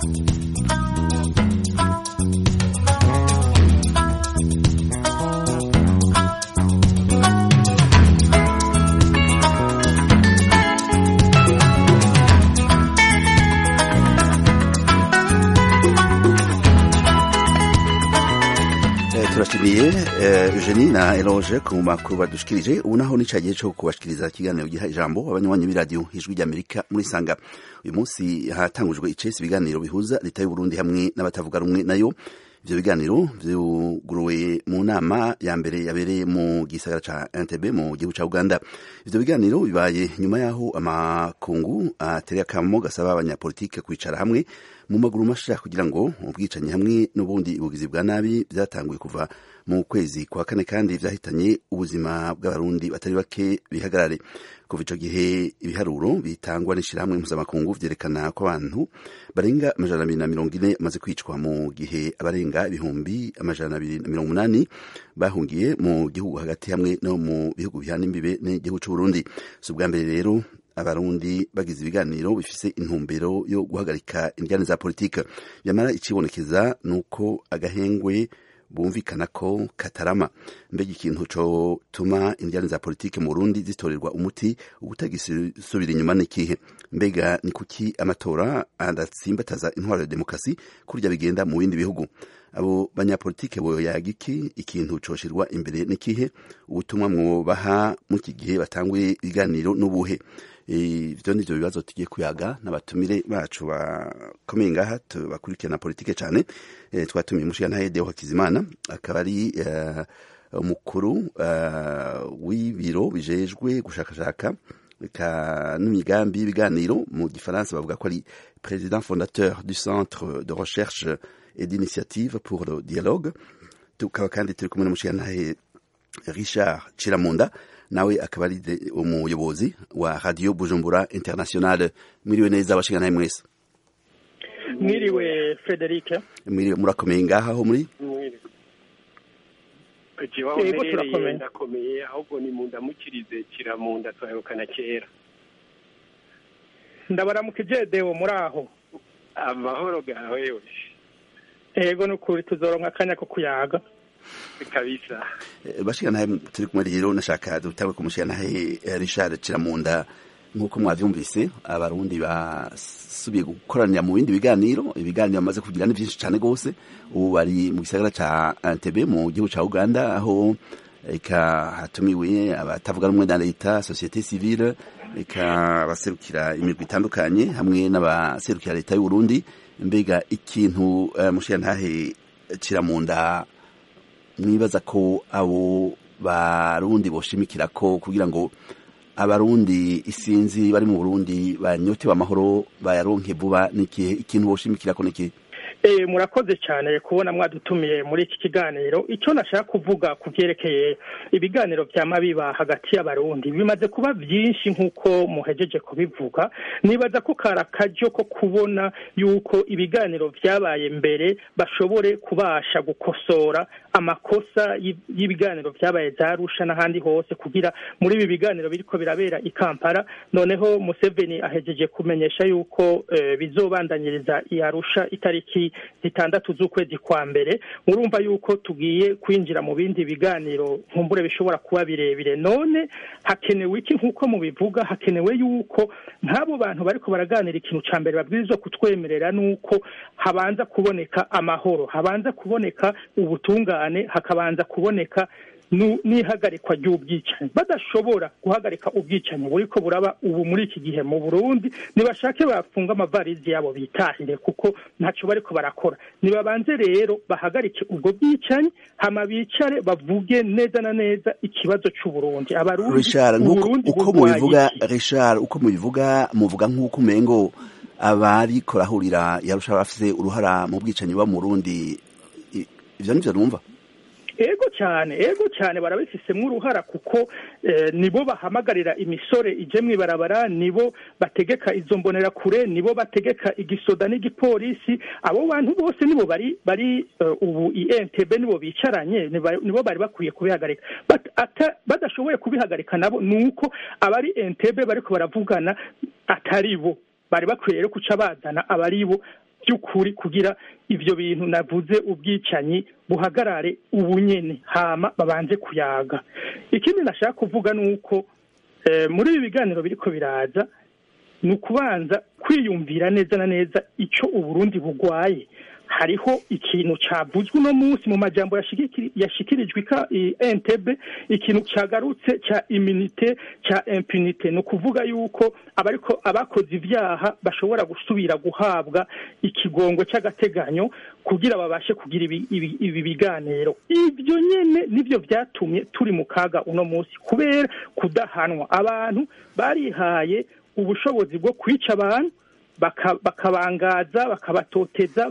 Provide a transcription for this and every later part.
turashimiye Eugenie na Eloge ku makuru badushikirije ubu naho nica gihe cyo kubashikiriza ikiganiro giha ijambo abanywanyi b'iradiyo ijwi ry'Amerika muri sanga uyu munsi hatangujwe icesi ibiganiro bihuza leta y'u Burundi hamwe n'abatavuga rumwe nayo ivyo biganiro vyuguruwe mu nama ya mbere yabereye mu gisagara ca Entebbe mu gihugu ca Uganda ivyo biganiro bibaye nyuma yaho amakungu atereye akamo gasaba abanyapolitike kwicara hamwe mu maguru masha kugira ngo ubwicanyi hamwe n'ubundi ubugizi bwa nabi byatanguye kuva mu kwezi kwa kane kandi vyahitanye ubuzima bw'abarundi batari bake bihagarare kuva ico gihe ibiharuro bitangwa n'ishirahamwe mpuzamakungu vyerekana ko abantu barenga amajana abiri na mirongo ine bamaze kwicwa mu gihe abarenga ibihumbi amajana abiri na mirongo umunani bahungiye mu gihugu hagati hamwe no mu bihugu bihana imbibe n'igihugu c'uburundi si ubwa mbere rero abarundi bagize ibiganiro bifise intumbero yo guhagarika indyane za politike yamara ikibonekeza nuko agahengwe bumvikana ko katarama mbega ikintu cotuma indyane za politike mu Burundi zitorerwa umuti ubutagisubira inyuma n'ikihe mbega ni kuki amatora adatsimbataza intwaro ya demokarasi kurya bigenda mu bindi bihugu abo banyapolitike boyaga iki ikintu coshirwa imbere n'ikihe ubutumwa mwobaha mu iki gihe batanguye ibiganiro n'ubuhe ivyo nivyo bibazo tugiye kuyaga n'abatumire bacu bakomeye ngaha bakurikirana politike cane twatumiye umushigantahe Deo Hakizimana akaba ari umukuru w'ibiro bijejwe gushakashaka n'imigambi y'ibiganiro mu gifaransa bavuga ko ari président fondateur du centre de recherche et d'initiative pour le dialogue tukaba kandi turi kumwe n'umushigantahe Richard Chiramunda nawe akaba ari umuyobozi wa radio Bujumbura International mwiriwe neza abashingana mwese mwiriwe Frederic mwiriwe murakomeye ngaha ho muri yego turakomeye ndakomeye ahubwo ni mu ndamukirize kiramunda twahebukana kera ndabaramukije Deo muri aho amahoro gawe we yego nukuri tuzoronka akanya ko kuyaga kabisa bashikanahe turi kumwe rero nashaka dutawe kumushikanahe Richard Ciramunda nk'uko mwavyumvise abarundi basubiye gukoranira mu bindi biganiro ibiganiro bamaze kugira ni byinshi cyane gose ubu bari mu gisagara ca Entebbe mu gihugu ca Uganda aho eka hatumiwe abatavuga rumwe na leta societe civile eka abaserukira imigwi itandukanye hamwe n'abaserukira leta y'u Burundi mbega ikintu uh, mushikantahe Ciramunda mwibaza ko abo barundi boshimikira ko kugira ngo abarundi isinzi bari mu Burundi banyotewe amahoro bayaronke vuba n'ikihe ikintu boshimikira ko n'ikihe Eh, murakoze cyane kubona mwadutumiye muri iki kiganiro icyo nashaka kuvuga ku byerekeye ibiganiro byama biba hagati y'abarundi bimaze kuba byinshi nk'uko muhejeje kubivuga nibaza ko kari akaryo ko kubona yuko ibiganiro byabaye mbere bashobore kubasha gukosora amakosa y'ibiganiro byabaye za Arusha n'ahandi hose kugira muri ibi biganiro biriko birabera i Kampala noneho Museveni ahejeje kumenyesha yuko eh, bizobandanyiriza i Arusha itariki zitandatu z'ukwezi kwa mbere murumva yuko tugiye kwinjira mu bindi biganiro nkumbure bishobora kuba birebire none hakenewe iki nk'uko mubivuga hakenewe yuko nk'abo bantu bariko baraganira ikintu ca mbere babwirizwa kutwemerera nuko habanza kuboneka amahoro habanza kuboneka ubutungane hakabanza kuboneka n'ihagarikwa ry'ubwicanyi badashobora guhagarika ubwicanyi buriko buraba ubu muri iki gihe mu Burundi nibashake bafunga amavarizi yabo bitahire kuko ntacyo bariko barakora nibabanze rero bahagarike ubwo bwicanyi hama bicare bavuge neza na neza ikibazo c'u Burundi abarundi Richard uko mubivuga Richard uko mubivuga muvuga nk'uko umengo abari korahurira yarusha bafise uruhara mu bwicanyi wa mu Burundi ivyo nivyo numva ego cyane ego cyane barabifisemo uruhara kuko nibo bahamagarira imisore ije mu ibarabara nibo bategeka izo mbonera kure nibo bategeka igisoda n'igipolisi abo bantu bose nibo bari bari ubu INTB nibo bicaranye nibo bari bakwiye kubihagarika badashoboye kubihagarika nabo nuko abari INTB bariko baravugana atari bo bari bakwiye rero kuca bazana abari bo by'ukuri kugira ibyo bintu navuze ubwicanyi buhagarare ubunyene hama babanze kuyaga ikindi nashaka kuvuga ni uko muri ibi biganiro biriko biraza ni ukubanza kwiyumvira neza na neza icyo uburundi bugwaye hariho ikintu cyavuzwe uno munsi mu majambo yashikirijwe entebe ikintu cyagarutse cya iminite cya impunite ni ukuvuga yuko abariko abakoze ibyaha bashobora gusubira guhabwa ikigongo cy'agateganyo kugira babashe kugira ibi biganiro ibyo nyine nibyo byatumye turi mu kaga uno munsi kubera kudahanwa abantu barihaye ubushobozi bwo kwica abantu bakabangaza bakabatoteza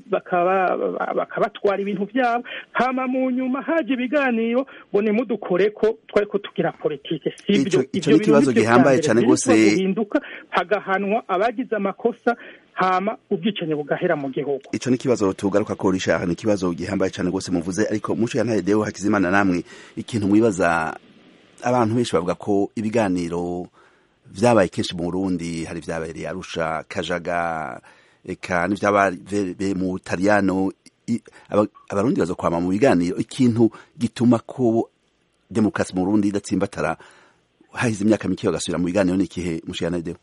bakabatwara ibintu byabo hama mu nyuma haje ibiganiro ngo nimudukore ko twari ko tugira politike sibyo icyo ni ikibazo gihambaye cyane rwose guhinduka hagahanwa abagize amakosa hama ubwicanyi bugahera mu gihugu icyo ni ikibazo tugaruka ko rishaha ni ikibazo gihambaye cyane rwose muvuze ariko muco ya ntayedeho hakizimana namwe ikintu mwibaza abantu benshi bavuga ko ibiganiro vyabaye kenshi mu Burundi hari vyabereye Arusha Kajaga eka n'ivyabaye mu Butaliyano abarundi bazokwama mu biganiro ikintu gituma ko demokarasi mu Burundi idatsimbatara hahize imyaka mike bagasubira mu biganiro ni ikihe mushiyanadeho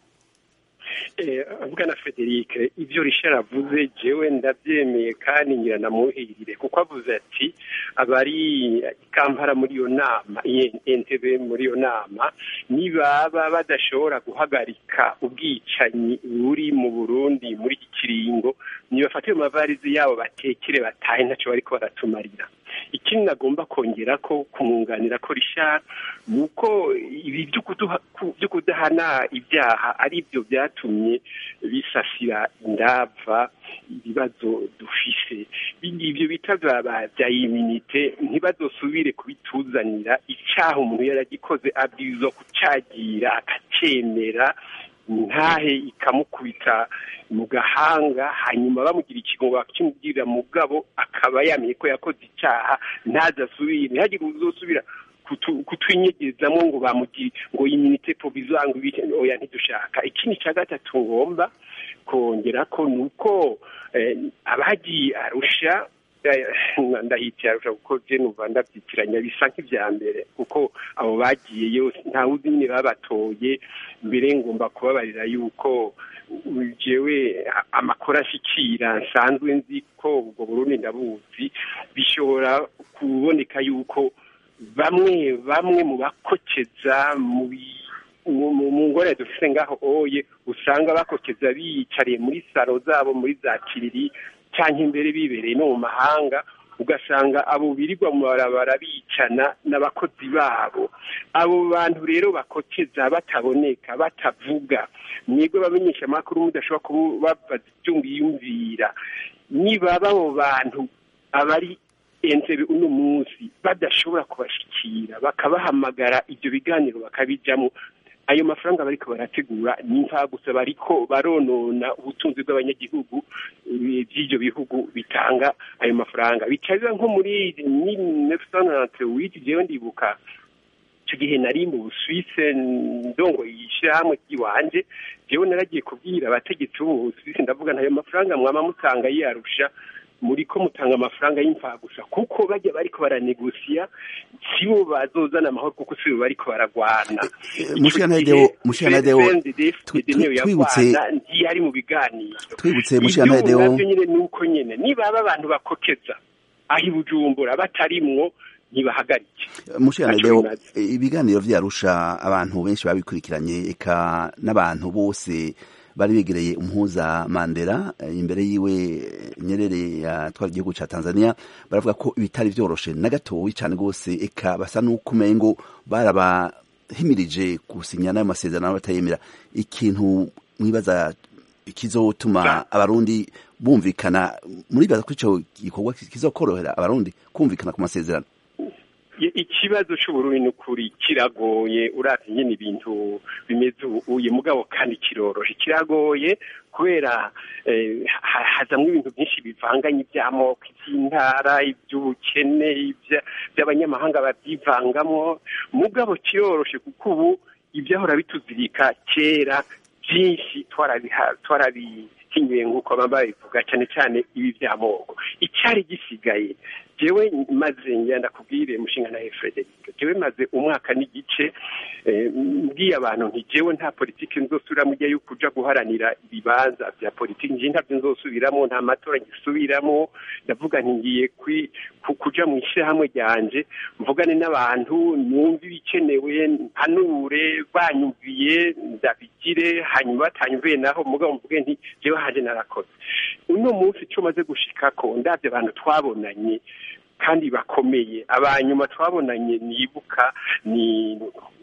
bwana frederic ibyo rishara avuze jewe ndabyemeye kandi ngira namuhirire kuko avuze ati abari kampara muri iyo nama entebe muri iyo nama nibaba badashobora guhagarika ubwicanyi buri mu burundi muri iki kiringo nibafate mu mavarizi yabo batekere batahe ntacyo bariko baratumarira ikindi nagomba kongera ko kumwunganira ko rishara ni uko ibi byo kudahana ibyaha ari byo byatumye bisasira indava ibibazo dufise ibyo bita bya iminite ntibazosubire kubituzanira icyaha umuntu yaragikoze abwirizwa kucyagira akacemera ntahe ikamukubita mu gahanga hanyuma bamugira ikigongo bakimubwirira mu bwabo akaba yamenye ko yakoze icyaha ntazasubire ntihagire uzosubira kutwinyegezamo ngo bamugire ngo iminite provisoire ngo ibike oya ntidushaka ikindi cya gatatu ngomba kongera ko ni uko abagiye arusha ndahitiye arusha kuko je numva ndavyitiranya bisa nk'ivya mbere kuko abo bagiye yose ntawe uzi nyine babatoye mbere ngomba kubabarira yuko jewe amakuru ashikira nsanzwe nzi ko ubwo burundi ndabuzi bishobora kuboneka yuko bamwe bamwe mu bakokeza mu mu ngore dufise ngaho oye usanga bakokeza biyicariye muri saro zabo muri za kiriri cyangwa imbere bibereye no mu mahanga ugasanga abo birirwa mu barabara bicana n'abakozi babo abo bantu rero bakokeza bataboneka batavuga mwebwe bamenyesha amakuru mudashobora kubabaza ibyo mwiyumvira nibaba abo bantu abari entebe uno munsi badashobora kubashikira bakabahamagara ibyo biganiro bakabijamo ayo mafaranga bariko barategura ni gusa bariko baronona ubutunzi bw'abanyagihugu by'ibyo bihugu bitanga ayo mafaranga bicaza nko muri witi jewe ndibuka icyo gihe nari mu busuwise ndongo yishyirahamwe ry'iwanje jewe naragiye kubwira abategetsi b'ubu busuwise ndavuga ntayo mafaranga mwama mutanga yiyarusha muri ko mutanga amafaranga y'imfagusa kuko bajya bariko baranegosiya sibo bazozana amahoro kuko sibo bariko baragwana twibutse ntiyari mu biganiro twibutse mushyantadewo navyo nyine nuko nyene nibaba abantu bakokeza aho ibujumbura batarimwo ntibahagarike mushyantadewo ibiganiro vyarusha abantu benshi babikurikiranye eka n'abantu bose bari begereye umuhuza Mandela imbere yiwe Nyerere yatwara igihugu ca Tanzania baravuga ko ibitari vyoroshe na gatoyi cane gose eka basa nuko umengo barabahimirije gusinya n'ayo masezerano batayemera ikintu mwibaza kizotuma abarundi bumvikana muribaza ko ico gikorwa kizokorohera abarundi kumvikana ku masezerano ikibazo c'uburundi n'ukuri kiragoye uravye nyene ibintu bimeze uye mugabo kandi kiroroshe kiragoye kubera hazamwo ibintu byinshi bivanganye iby'amoko iby'intara iby'ubukene by'abanyamahanga babyivangamwo mugabo kiroroshe kuko ubu ibyahora bituzirika kera byinshi twarabi barabihinyuye nk'uko baba babivuga cyane cyane ibi by'amoko icyari gisigaye jewe maze ngenda kubwire mushinga na Frederic jewe maze umwaka n'igice mbwiye abantu nti jewe nta politiki nzosubiramo ujya yuko uja guharanira ibibanza bya politiki nje ntabyo nzosubiramo nta matora ngisubiramo ndavuga nti ngiye kuja mu ishyirahamwe ryanje mvugane n'abantu numve ibikenewe mpanure banyumviye ndabigire hanyuma batanyumviye naho mugabo mvuge nti jewe haje narakoze uno munsi cyo maze gushikako ndabye abantu twabonanye kandi bakomeye abanyuma twabonanye nibuka ni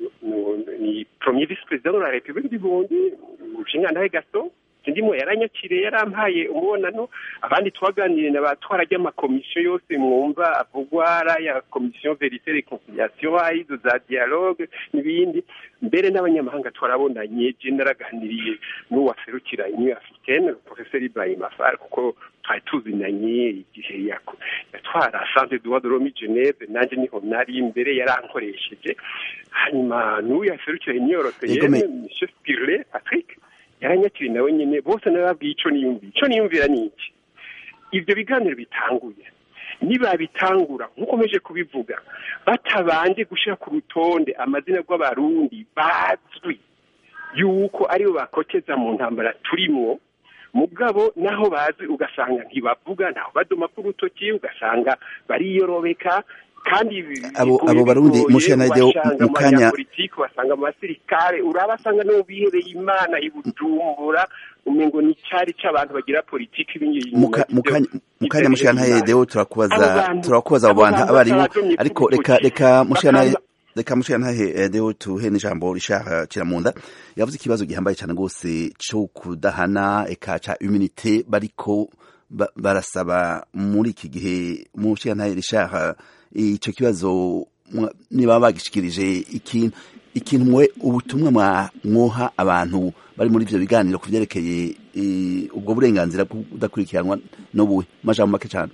ni premier vice president de la republique du Burundi Nshingantahe Gaston ndimo yaranyakiriye yarampaye umubonano abandi twaganiriye na batwara ry'amakomisiyo yose mwumva avugwa ari ya komisiyo verite reconciliation ayizo za dialogue n'ibindi mbere n'abanyamahanga twarabonanye je naraganiriye n'uwaserukira union africaine professeur Ibrahim Afar kuko twari tuzinanye igihe yatwara centre droit de l'homme Geneve nanje niho nari imbere yarankoresheje hanyuma n'uyu yaserukira union européenne monsieur Spirle Patrick yaranyakiriye nawe nyine bose narababwiye icyo niyumvira icyo niyumvira ni iki ibyo biganiro bitanguye nibabitangura nkukomeje kubivuga batabanje gushyira ku rutonde amazina y'abarundi bazwi yuko aribo bakokeza mu ntambara turimo mugabo naho bazi ugasanga ntibavuga ntaho badoma ku rutoki ugasanga bariyorobeka kandi abo abo barundi mushanade mu kanya politiki wasanga mu basirikare urabasanga no bihereye imana ibujumbura umengo ni cyari cy'abantu bagira politiki bingiye mu kanya mushanade deo turakubaza turakubaza abo bantu abarimu ariko reka reka mushanade reka mushantahe deo tuhe n'ijambo rishaka kiramunda yavuze ikibazo gihambaye cyane rwose cyo kudahana eka ca immunité bariko barasaba muri iki gihe mushantahe rishaka icyo kibazo niba bagishikirije ikintu ikintu mwe ubutumwa mwoha abantu bari muri ivyo biganiro ku vyerekeye ubwo burenganzira budakurikiranwa n'ubuhe majambo make cyane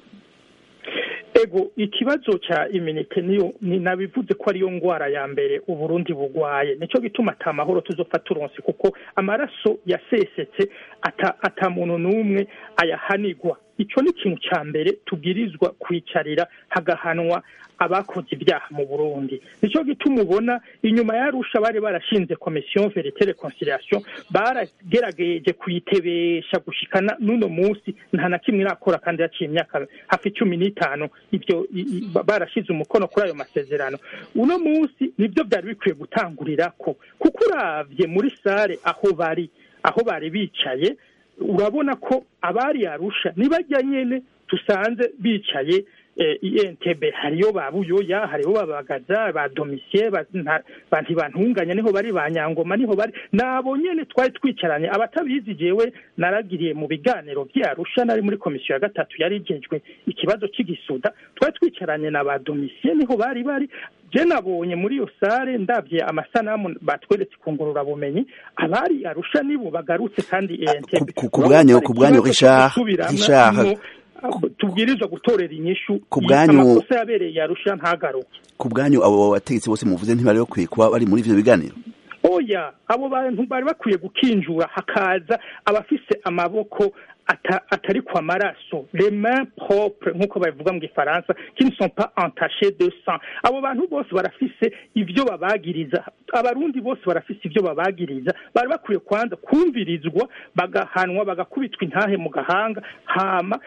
ego ikibazo cya iminite niyo nabivuze ko ariyo ngwara ya mbere uburundi bugwaye nicyo gituma ata mahoro tuzopfa turonse kuko amaraso yasesetse ata ata muntu n'umwe ayahanigwa icyo ni ikintu cya mbere tubwirizwa kwicarira hagahanwa abakoze ibyaha mu burundi nicyo gituma ubona inyuma yarusha bari barashinze komisiyo verite reconciliation baragerageje kuyitebesha gushikana n'uno munsi nta na kimwe irakora kandi yaciye imyaka hafi cumi n'itanu ibyo barashize umukono kuri ayo masezerano uno munsi nibyo byari bikwiye gutangurira ko kuko uravye muri sare aho bari aho bari bicaye urabona ko abari yarusha nibajya nyene tusanze bicaye entebe hariyo ba buyoya hariho babagaza ba domisiye ntibantunganya niho bari ba nyangoma niho bari nabo nyene twari twicaranye abatabizi jewe naragiriye mu biganiro byarusha nari muri komisiyo ya gatatu yari igejwe ikibazo c'igisuda twari twicaranye na ba domisiye niho bari bari je nabonye muri iyo sare ndabye amasanamu batweretse ku ngururabumenyi abari arusha nibo bagarutse kandi entebe ku bwanyu ku bwanyu richard richard tubwirizwa gutorera inyishu ku bwanyu amakosa yabereye yarusha ntagaruke ku bwanyu abo bategetsi bose muvuze ntibari bakwiye kuba bari muri ivyo biganiro oya abo bantu bari bakwiye gukinjura hakaza abafise amaboko atari kwa maraso les mains propres nk'uko babivuga mu gifaransa qui ne sont pas entachées de sang abo bantu bose barafise ivyo babagiriza abarundi bose barafise ivyo babagiriza bari bakwiye kwanza kumvirizwa bagahanwa bagakubitwa intahe mu gahanga hama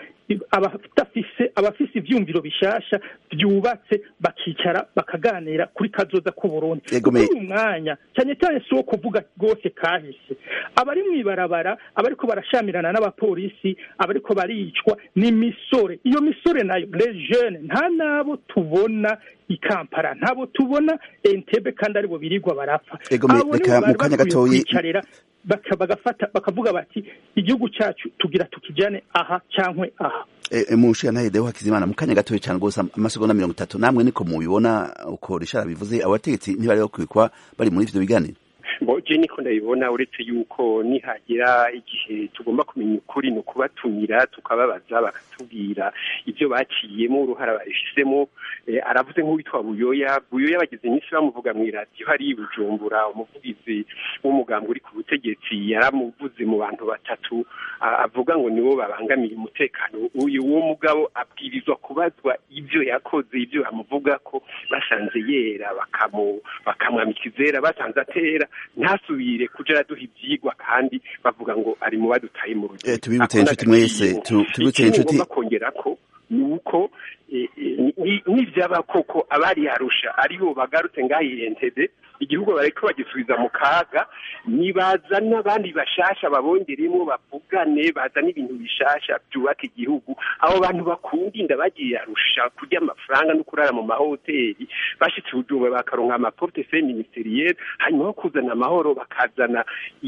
abafise abafise ivyumviro bishasha byubatse bakicara bakaganira kuri kazoza k'uburundi kuri uyu mwanya cyane cyane si wo kuvuga rwose kahise abari mw'ibarabara abariko barashamirana n'abapolisi abariko baricwa ni misore iyo misore nayo les jeunes nta nabo tubona ikampara ntabo tubona entebe kandi aribo birirwa barapfa abo nibo bari bakwiye kwicarira bagafata bakavuga bati igihugu cyacu tugira tukijane aha cyangwa aha mushana deho hakizimana mu kanya gatoya cyane rwose amasegonda mirongo itatu namwe niko mubibona uko rishara bivuze abategetsi ntibari bakwiye kuba bari muri ivyo biganiro je niko ndabibona uretse yuko nihagira igihe tugomba kumenya ukuri ni ukubatumira tukababaza bakatubwira ibyo baciyemo uruhara babifisemo aravuze nk'uwitwa buyoya buyoya bageze iminsi bamuvuga mu iradiyo hari i bujumbura umuvugizi w'umugambi uri ku butegetsi yaramuvuze mu bantu batatu avuga ngo nibo babangamiye umutekano uyu uwo mugabo abwirizwa kubazwa ibyo yakoze ibyo bamuvuga ko basanze yera bakamwambika izera basanze atera ntasubire kuja araduha ivyigwa kandi bavuga ngo ari mu badutaye mu rugero tubibutse inshuti mwese tubibutse inshuti ngomba kongera ko ni uko nivyaba koko abari arusha aribo bagarutse ngaho entebe igihugu bariko bagisubiza mu kaga nibaza n'abandi bashasha babongeremo bavugane bazana ibintu bishasha byubaka igihugu abo bantu bakunda inda bagiye arusha kurya amafaranga no kurara mu mahoteli bashitse ubujumbura bakaronka amaportefeuille ministeriel hanyuma ho kuzana amahoro bakazana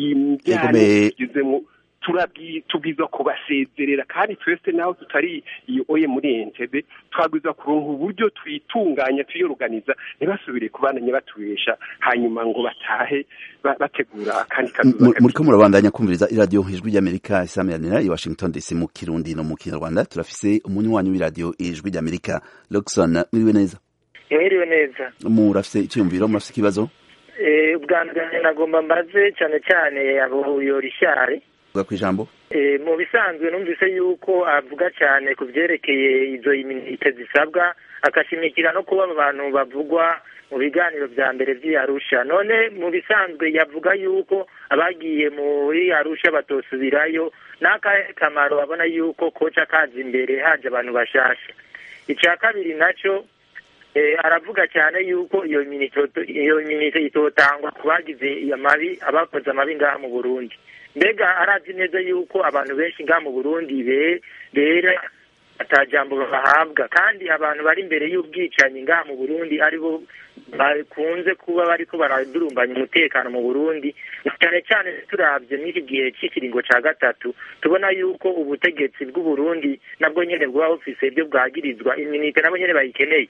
imbyaro tugezemo tubwiza kubasezerera kandi twese naho tutari iyo oye muri entebe twabwiza kuronka uburyo twitunganya tuyoruganiza ntibasubire kubananya batubesha hanyuma ngo batahe bategura akandi kazuza muriko murabandanya kumviriza iradiyo ijwi ry'amerika isamiranira i washington dc mu kirundi no mu kinyarwanda turafise umunywanyi w'iradiyo ijwi ry'amerika lokson mwiriwe neza mwiriwe neza murafise iciyumviro murafise ikibazo ubwa mbere nagomba mbaze cyane cyane abo yorishyari vuga ku ijambo mu bisanzwe numvise yuko avuga cyane ku byerekeye izo iminite zisabwa agashimikira no kuba abantu bavugwa mu biganiro bya mbere by'iyarusha none mu bisanzwe yavuga yuko abagiye muri arusha batosubirayo n'akahe kamaro babona yuko koca kaza imbere haje abantu bashasha icya kabiri nacyo aravuga cyane yuko iyo minite itotangwa ku bagize amabi abakoze amabi ngaha mu burundi mbega arazi neza yuko abantu benshi ngaha mu burundi bera atajambo bahabwa kandi abantu bari imbere y'ubwicanyi ngaha mu burundi aribo bakunze kuba bariko baradurumbanya umutekano mu burundi cyane cyane turabye n'iki gihe cy'ikiringo ca gatatu tubona yuko ubutegetsi bw'uburundi nabwo nyene bwaba bufise ibyo bwagirizwa iminite nabo nyene bayikeneye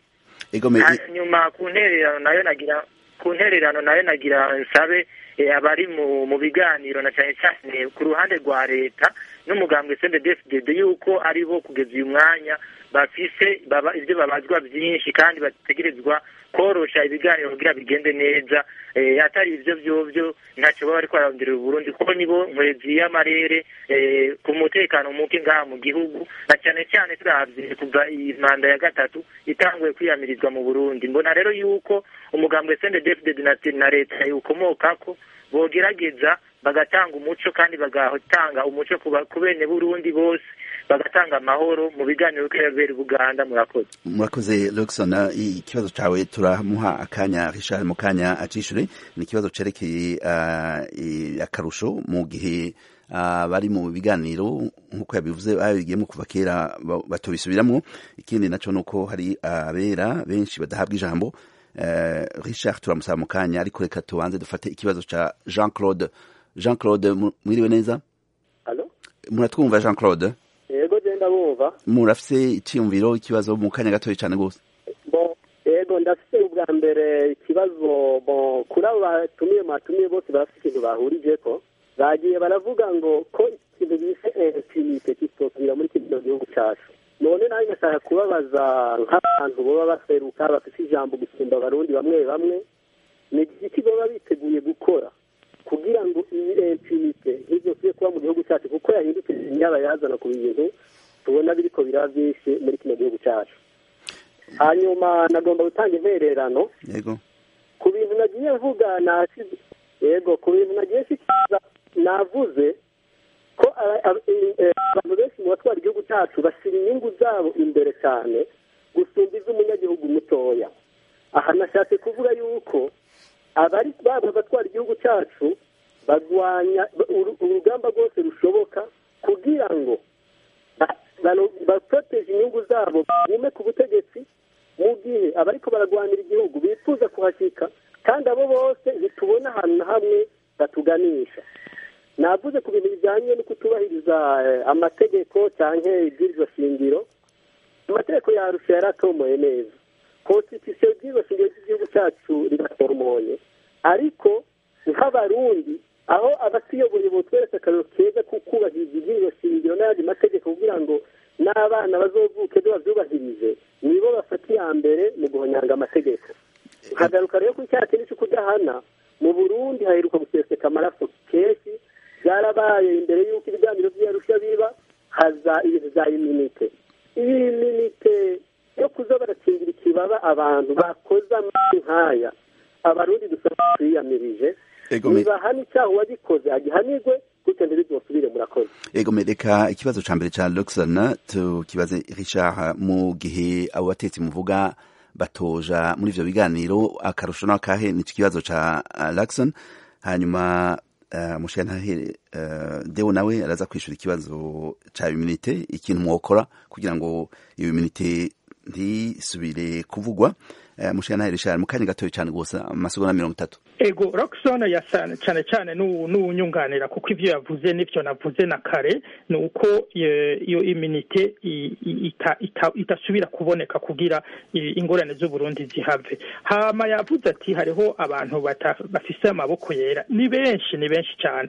hanyuma ku ntererano nayo nagira ku ntererano nayo nagira nsabe abari mu biganiro na cyane cyane ku ruhande rwa leta n'umugambwe CNDD-FDD yuko ari bo kugeza uyu mwanya bafise ibyo babazwa byinshi kandi bategerezwa korosha ibiganiro kugira bigende neza atari ibyo byovyo ntacyo baba bariko bararondera Burundi kuko nibo nkwezi y'amarere ku mutekano muke ngaha mu gihugu na cyane cyane turavye kuva iyi manda ya gatatu itanguye kwiyamirizwa mu Burundi mbona rero yuko umugambwe CNDD-FDD na leta yukomokako bogerageza bagatanga umuco kandi bagatanga umuco ku bene Burundi bose bagatanga amahoro mu biganiro bw'abera Buganda murakoze murakoze Luxon ikibazo cawe turamuha akanya Richard mu kanya acishure ni ikibazo cerekeye uh, akarusho mu gihe uh, bari mu biganiro nk'uko yabivuze babigiyemo kuva kera batobisubiramwo ikindi naco nuko hari abera benshi badahabwa ijambo uh, Richard turamusaba mu kanya ariko reka tubanze dufate ikibazo ca Jean Claude Jean Claude mwiriwe neza Allo muratwumva Jean Claude yego genda bumva murafise iciyumviro ikibazo mu kanya gatoya cyane gose bon yego ndafise ubwa mbere ikibazo bon kuri abo batumiye mwatumiye bose barafise ikintu bahurijeko bagiye baravuga ngo ko ikintu bise impunite kitosubira muri kino gihugu cacu none nawe ngashaka kubabaza nk'abantu boba baseruka bafise ijambo gusumba abarundi bamwe bamwe ni iki baba biteguye gukora kugira ngo iyi impunite ntizosubire kuba mu gihugu cyacu kuko yahindutse nyirabayazana ku bintu tubona biriko biraba byinshi muri kino gihugu cyacu hanyuma nagomba gutanga intererano yego ku bintu nagiye mvuga nasize yego ku bintu nagiye nshikiriza navuze ko abantu benshi mu batwara igihugu cyacu bashyira inyungu zabo imbere cyane gusumba iz'umunyagihugu mutoya aha nashatse kuvuga yuko abari baba batwara igihugu cyacu barwanya urugamba rwose rushoboka kugira ngo baproteje inyungu zabo bume ku butegetsi mu gihe abariko bararwanira igihugu bifuza kuhashyika kandi abo bose bitubona ahantu na hamwe batuganisha navuze ku bintu bijyanye no kutubahiriza amategeko cyangwa ibwirizwa shingiro amategeko yarusha yaratomoye neza konstitusiyo y'ibwirizwa shingiro ry'igihugu cyacu riratomoye ariko nk'abarundi aho abatuyoboye botweretse akarero keza ko kubahiriza iby'iyo shingiro n'ayandi mategeko kugira ngo n'abana bazovuke babyubahirije nibo bafata iya mbere mu guhonyanga amategeko nkagaruka rero kuri cya kintu cyo kudahana mu burundi haheruka guseseka amaraso kenshi byarabaye imbere y'uko ibiganiro by'iyarusha biba haza ibintu bya iminite iyi minite yo kuza barakingira ikibaba abantu bakoze amazi nk'aya abarundi dusaba twiyamirije nibahana icyaha uwagikoze agihanirwe gutyo ntibizosubire murakoze ego mereka ikibazo ca mbere ca luxon tukibaze richard mu gihe abo batetsi muvuga batoja muri ivyo biganiro akarusho n'akahe nico kibazo ca uh, luxon hanyuma uh, mushantahe uh, deo nawe araza kwishura ikibazo ca iminite ikintu mwokora kugira ngo iyo iminite ntisubire kuvugwa uh, mushantahe richard mu kanya gatoya cane rwose amasegonda mirongo itatu ego roxon yasana cyane cyane n'uwunyunganira kuko ivyo yavuze n'ivyo navuze na kare ni uko iyo iminite itasubira kuboneka kugira ingorane z'uburundi zihave hama yavuze ati hariho abantu bafise amaboko yera ni benshi ni benshi cyane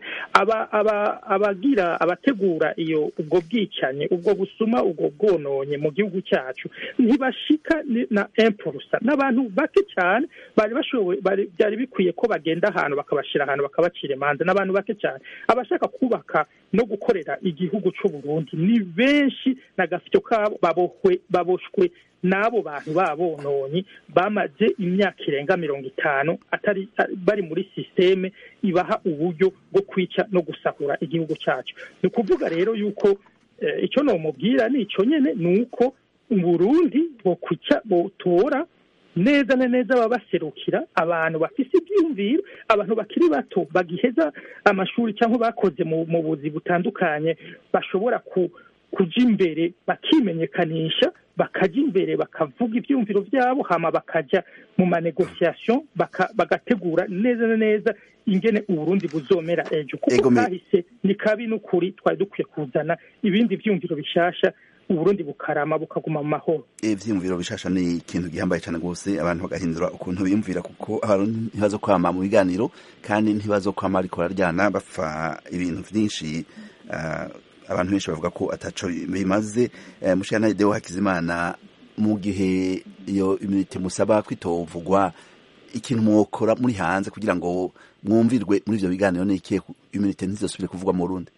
abagira abategura iyo ubwo bwicanyi ubwo busuma ubwo bwononye mu gihugu cyacu ntibashika na empurusa n'abantu bake cyane bari bashoboye byari bikwiye ko bagenda ahantu bakabashyira ahantu bakabacira imanza n'abantu bake cyane abashaka kubaka no gukorera igihugu cy'u Burundi ni benshi n'agafito kabo babohwe baboshwe n'abo bantu babononye bamaze imyaka irenga mirongo itanu atari bari muri sisiteme ibaha uburyo bwo kwica no gusahura igihugu cyacu ni ukuvuga rero yuko icyo nomubwira ni icyo nyine ni uko Burundi bokwica botora neza na neza baba baserukira abantu bafise ibyiyumviro abantu bakiri bato bagiheza amashuri cyangwa bakoze mu buzi butandukanye bashobora kuja imbere bakimenyekanisha bakajya imbere bakavuga ibyiyumviro byabo hama bakajya mu manegosiyasiyo bagategura neza na neza ingene uburundi buzomera ejo kuko kahise ni kabi n'ukuri twari dukwiye kuzana ibindi byiyumviro bishasha uburundi bukarama bukaguma mu mahoro ivyiyumviro bishasha ni ikintu gihambaye cyane rwose abantu bagahindura ukuntu biyumvira kuko abantu ntibazo kwama mu biganiro kandi ntibazo kwama ariko bararyana bapfa ibintu vyinshi uh, abantu benshi bavuga ko ataco bimaze uh, mushana Deo Hakizimana mu gihe iyo immunity musaba kwitovugwa ikintu mwokora muri hanze kugira ngo mwumvirwe muri ivyo biganiro ni ikihe immunity ntizosubire kuvugwa mu Burundi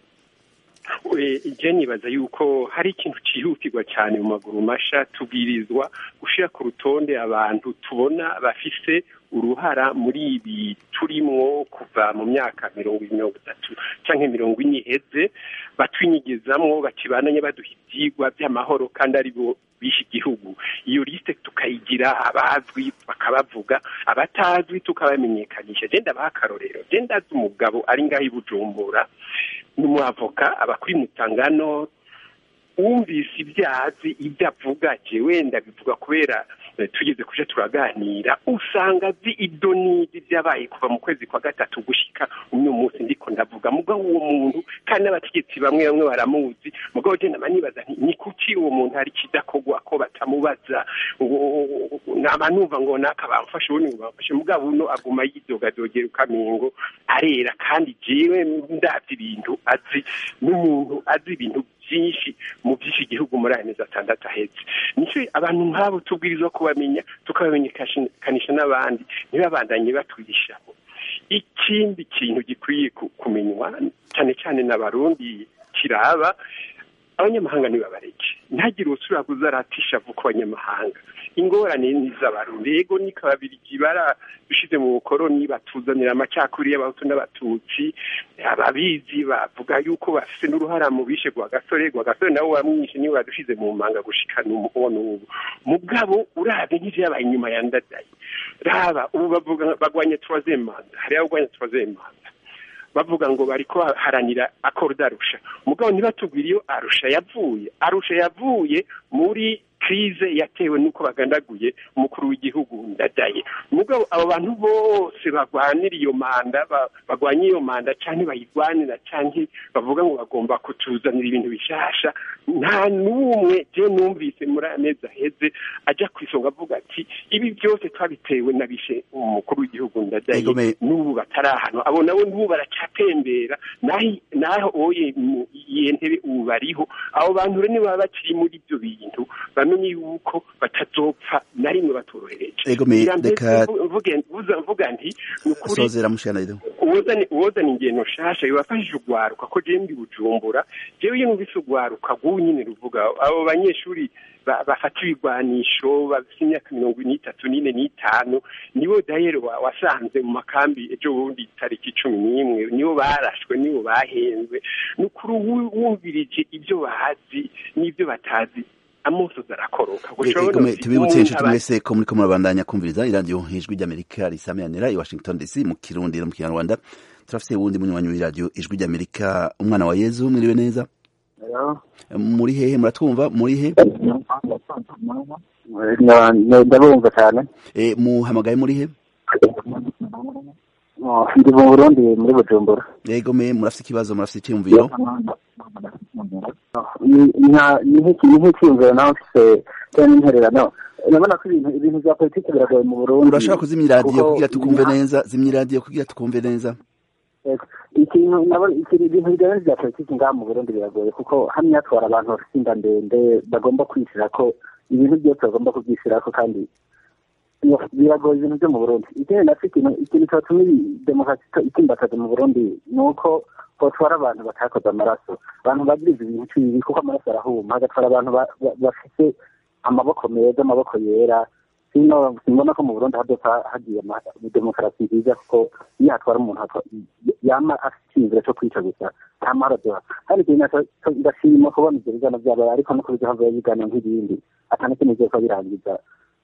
je nibaza yuko hari ikintu cyihutirwa cyane mu maguru masha tubwirizwa gushyira ku rutonde abantu tubona bafise uruhara muri ibi turimwo kuva mu myaka mirongo mirongo itatu cyangwa mirongo ine iheze batwinyigizamwo bakibananye baduha ibyigwa by'amahoro kandi ari bo bishe igihugu iyo lisite tukayigira abazwi bakabavuga abatazwi tukabamenyekanisha genda baha akarorero genda azi umugabo ari ngaho i bujumbura ni umwavoka aba kuri mutangano wumvise ibyo azi ibyo avuga je wenda bivuga kubera tugeze kuja turaganira usanga azi ibyo n'ibyo byabaye kuva mu kwezi kwa gatatu gushika uno munsi ndiko ndavuga mugabo uwo muntu kandi n'abategetsi bamwe bamwe baramuzi mugabo je nama nibaza nti ni kuki uwo muntu hari kidakorwa ko batamubaza naba numva ngo naka bamfashe ubundi ngo bamfashe mugabo uno aguma yidogadogera ukamingo arera kandi jewe ndavye ibintu azi n'umuntu azi ibintu byinshi mu byinshi igihugu muri aya mezi atandatu ahetse nicyo abantu nk'abo tubwirizwa kubamenya tukabamenyekanisha n'abandi ntibabandanye batwigishaho ikindi kintu gikwiye kumenywa cyane cyane n'abarundi kiraba abanyamahanga ntibabareke ntagire usubira kuzaratisha vuba ku banyamahanga ingorane ni iz'abarundi yego ni kababirigi bara bishize mu bukoroni batuzanira amacakuri y'abahutu n'abatutsi ababizi bavuga yuko bafite n'uruhara mu bishe gwa gasore gwa gasore nawe wamwishe niwe wadushize mu manga gushikana umuhono ubu mugabo urabe nk'ivyabaye inyuma ya ndadaye raba ubu bavuga bagwanye troisième manda hariho abagwanye troisième manda bavuga ngo bariko haranira accord arusha mugabo ntibatubwira iyo arusha yavuye arusha yavuye muri krize yatewe nuko bagandaguye umukuru w'igihugu ndadaye mugabo abo bantu bose bagwanira iyo manda bagwanya iyo manda canke bayigwanira canke bavuga ngo bagomba kutuzanira ibintu bishasha nta n'umwe je numvise muri aya mezi aheze aja ku isonga avuga ati ibi byose twabitewe na bishe umukuru w'igihugu ndadaye Egome. n'ubu batarahanwa abo nabo n'ubu baracyatembera naho naho oye mu- iyo ntebe ubu bariho abo bantu rero niba bakiri muri ibyo bintu bamenye yuko batazopfa na rimwe batorohereje Egome, Ngira mbese reka- mvu- mvuge- vuza- mvuga nti ni ukuri sozera mushana rero uwozana uwozana ingendo nshasha yobafashije ugwaruka ko je ndi bujumbura jewe iyo numvise ugwaruka rw'ubu nyine ruvuga abo banyeshuri ba- bafata ibigwanisho bafite imyaka mirongo n'itatu n'ine n'itanu nibo dayero wa- wasanze mu makambi ejo bundi tariki cumi n'imwe nibo barashwe nibo bahenzwe ni ukuri wu- wumvirije ibyo bazi n'ibyo batazi amosozi arakoroka Guca urabona Egome, uti tubibutse umuntu inshuti aba- mwese ko muriko murabandanya kumviriza iradiyo ijwi ry'amerika risamiranira i washington dc mu kirundi no mu kinyarwanda turafise wundi munywanyi w'iradiyo ijwi ry'amerika umwana wa yezu mwiriwe neza muri hehe muratwumva muri he ndabumva cyane Eh, muhamagaye muri he ndi mu burundi muri bujumbura egome murafise ikibazo murafise icyiyumviro Ni- nta- ni nk'iki- ni nk'icyiyumviro nawe mfise cyangwa n'intererano urabona ko ibintu ibintu bya politiki biragoye mu burundi urashaka kuzimya iradiyo kuko kugira tukumve nta- neza zimya iradiyo kugira tukumve neza Yego. ikintu nabo ikintu ibintu bijyanye bya politiki ngaha mu burundi biragoye kuko hamwe hatwara abantu bafite inda ndende bagomba kwishyira ko ibintu byose bagomba kubyishyira ko kandi iyo- biragoye ibintu byo mu burundi ikindi nacyo ikintu ikintu cyatuma iyi demokarasi ito- itimbataza mu burundi ni uko hotwara abantu batakoze amaraso abantu bagiriza ibintu cy'ibi kuko amaraso arahuma hagatwara abantu ba- ba- bafite amaboko meza amaboko yera sino simbona ko mu burundi hadopfa hagiye ama- demokarasi nziza kuko iyo hatwara umuntu hatwa- yama afite icyizere cyo kwica gusa nta mahoro aduha kandi ikintu naco- co- ndashima kubona ibyo biganiro byabaye ariko no kubizaho ibiganiro nk'ibindi atana kimwe byose birangiza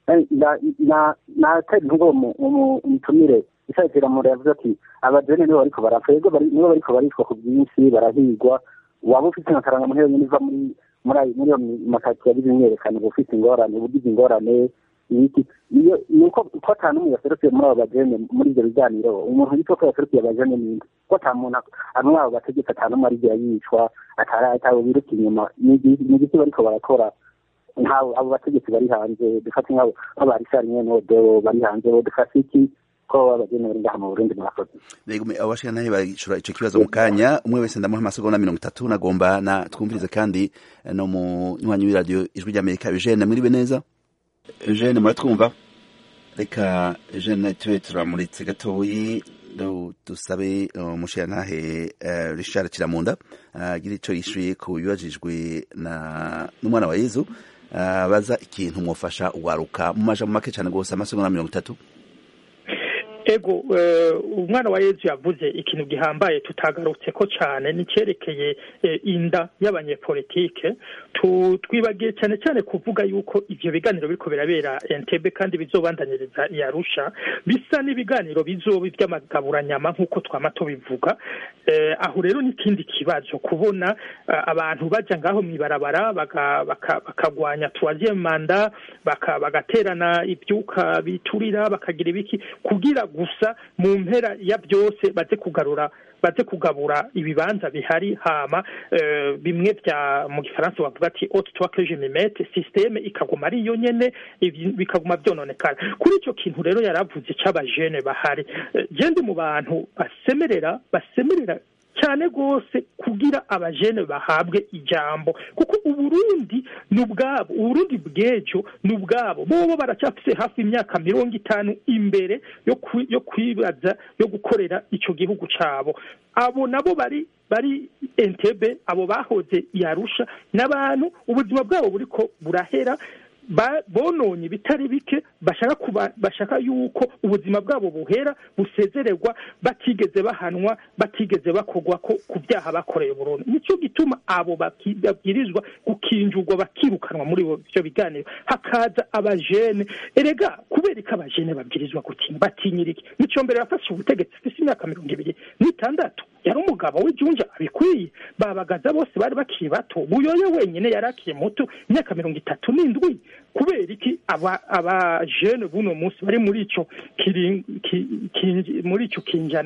natera inkubo mu mitumire ishaikira muntu yavuze ati abajene nibo bariko barapfa yego bari- nibo bariko baricwa ku bwinshi barahigwa waba ufite amafaranga muri yonyine iva muri muri ayo- muri iyo makati yagize imyerekano uba ufite ingorane uba ugize ingorane ibiki iyo ni uko ko ata n'umwe yaserukiye muri abo bajene muri ibyo biganiro umuntu yitwa ko yaserukiye abajene ninde ko ata muntu amwe abo bategeka ata n'umwe arigira yicwa atari atawe biruka inyuma ni igi- ni igiki bariko barakora nk'abo abo bategetsi bari hanze dufate nk'abo nk'abarishari nyene deo bari hanze bo dufate iki ko abajene bari ngaha mu burundi murakoze Egome abashika nahe barishura ico kibazo mu kanya umwe wese ndamuha amasegonda mirongo itatu nagomba na twumvirize kandi eh, no mu nywanyi w'iradiyo ijwi ry'amerika eugene mwiriwe neza eugene muratwumva reka eugene tube turamuritse gatoyi du- dusabe umushirantahe uh, richard kiramunda agira ico yishuye ku bibajijwe na n'umwana wa yezu uh, baza ikintu mwofasha uwaruka mu majambo make cane gose amasegonda mirongo itatu ego eh, umwana wa yezu yavuze ikintu gihambaye tutagarutse ko cyane nicyerekeye eh, inda y'abanyepolitike Tu- twibagiye cyane cyane kuvuga yuko ivyo biganiro biriko birabera entebe kandi bizobandaniriza i arusha bisa n'ibiganiro bizoba ivy'amagaburanyama nk'uko twama tubivuga eh, aho rero n'ikindi kibazo kubona eh, abantu baja ngaho mw'ibarabara baka- baka- bakagwanya troisième manda baka- bagaterana ibyuka biturira bakagira ibiki kugira gusa mu mpera ya byose baze kugarura baze kugabura ibibanza bihari hama eh, bimwe bya mu gifaransa bavuga ati haute toi que je me mette systeme ikaguma ari yo nyene ibi- bikaguma byononekara kuri icyo kintu rero yaravuze c'abajene bahari Eh, je ndi mu bantu basemerera basemerera cyane rwose kugira abajene bahabwe ijambo kuko uburundi ni ubwabo uburundi bw'ejo ni ubwabo bobo baracyafise hafi imyaka mirongo itanu imbere yo kwi- yo kwibaza yo gukorera icyo gihugu cyabo abo nabo bari bari entebe abo bahoze yarusha n'abantu ubuzima bwabo buriko burahera ba- bononye ibitari bike bashaka kuba bashaka yuko ubuzima bwabo buhera busezererwa batigeze bahanwa batigeze bakogwa ko ku byaha bakoreye burundu nicyo gituma abo baki- babwirizwa gukinjurwa bakirukanwa muri ibyo biganiro hakaza abajene erega kubera ko abajene babwirizwa gutinya batinyira iki nicyo mbere yafashe ubutegetsi afise imyaka mirongo ibiri n'itandatu yari umugabo w'ijunja abikwiye babagaza bose bari bakiri bato buyoye wenyine yari akiri muto imyaka mirongo itatu n'indwi kubera iki aba abajene buno munsi bari muri ico kiri- ki- kinji- muri ico kinjana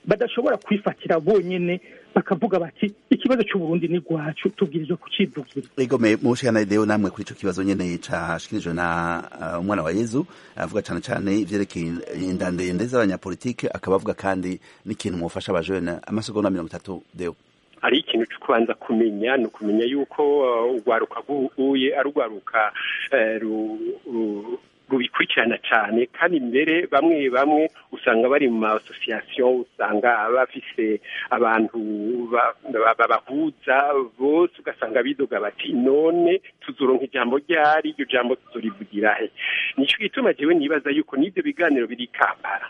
badashobora kwifatira bonyene bakavuga bati ikibazo cy'uburundi ni rwacu tubwirizwa kucivugira egome mushikana ideo namwe kuri ico kibazo nyene cashikirijwe na uh, umwana wa yezu avuga cane cane ivyerekeye inda ndende z'abanyapolitike akaba avuga kandi n'ikintu mwofasha abajene amasegonda mirongo itatu deo hari ikintu cyo kubanza kumenya ni ukumenya yuko urwaruka rw'ubuye ari urwaruka rubikurikirana cyane kandi mbere bamwe bamwe usanga bari mu ma association usanga bafise abantu babahuza bose ugasanga bidoga bati none tuzoronka ijambo ryari iryo jambo tuzorivugira he nicyo gituma jewe nibaza yuko n'ibyo biganiro biri kampara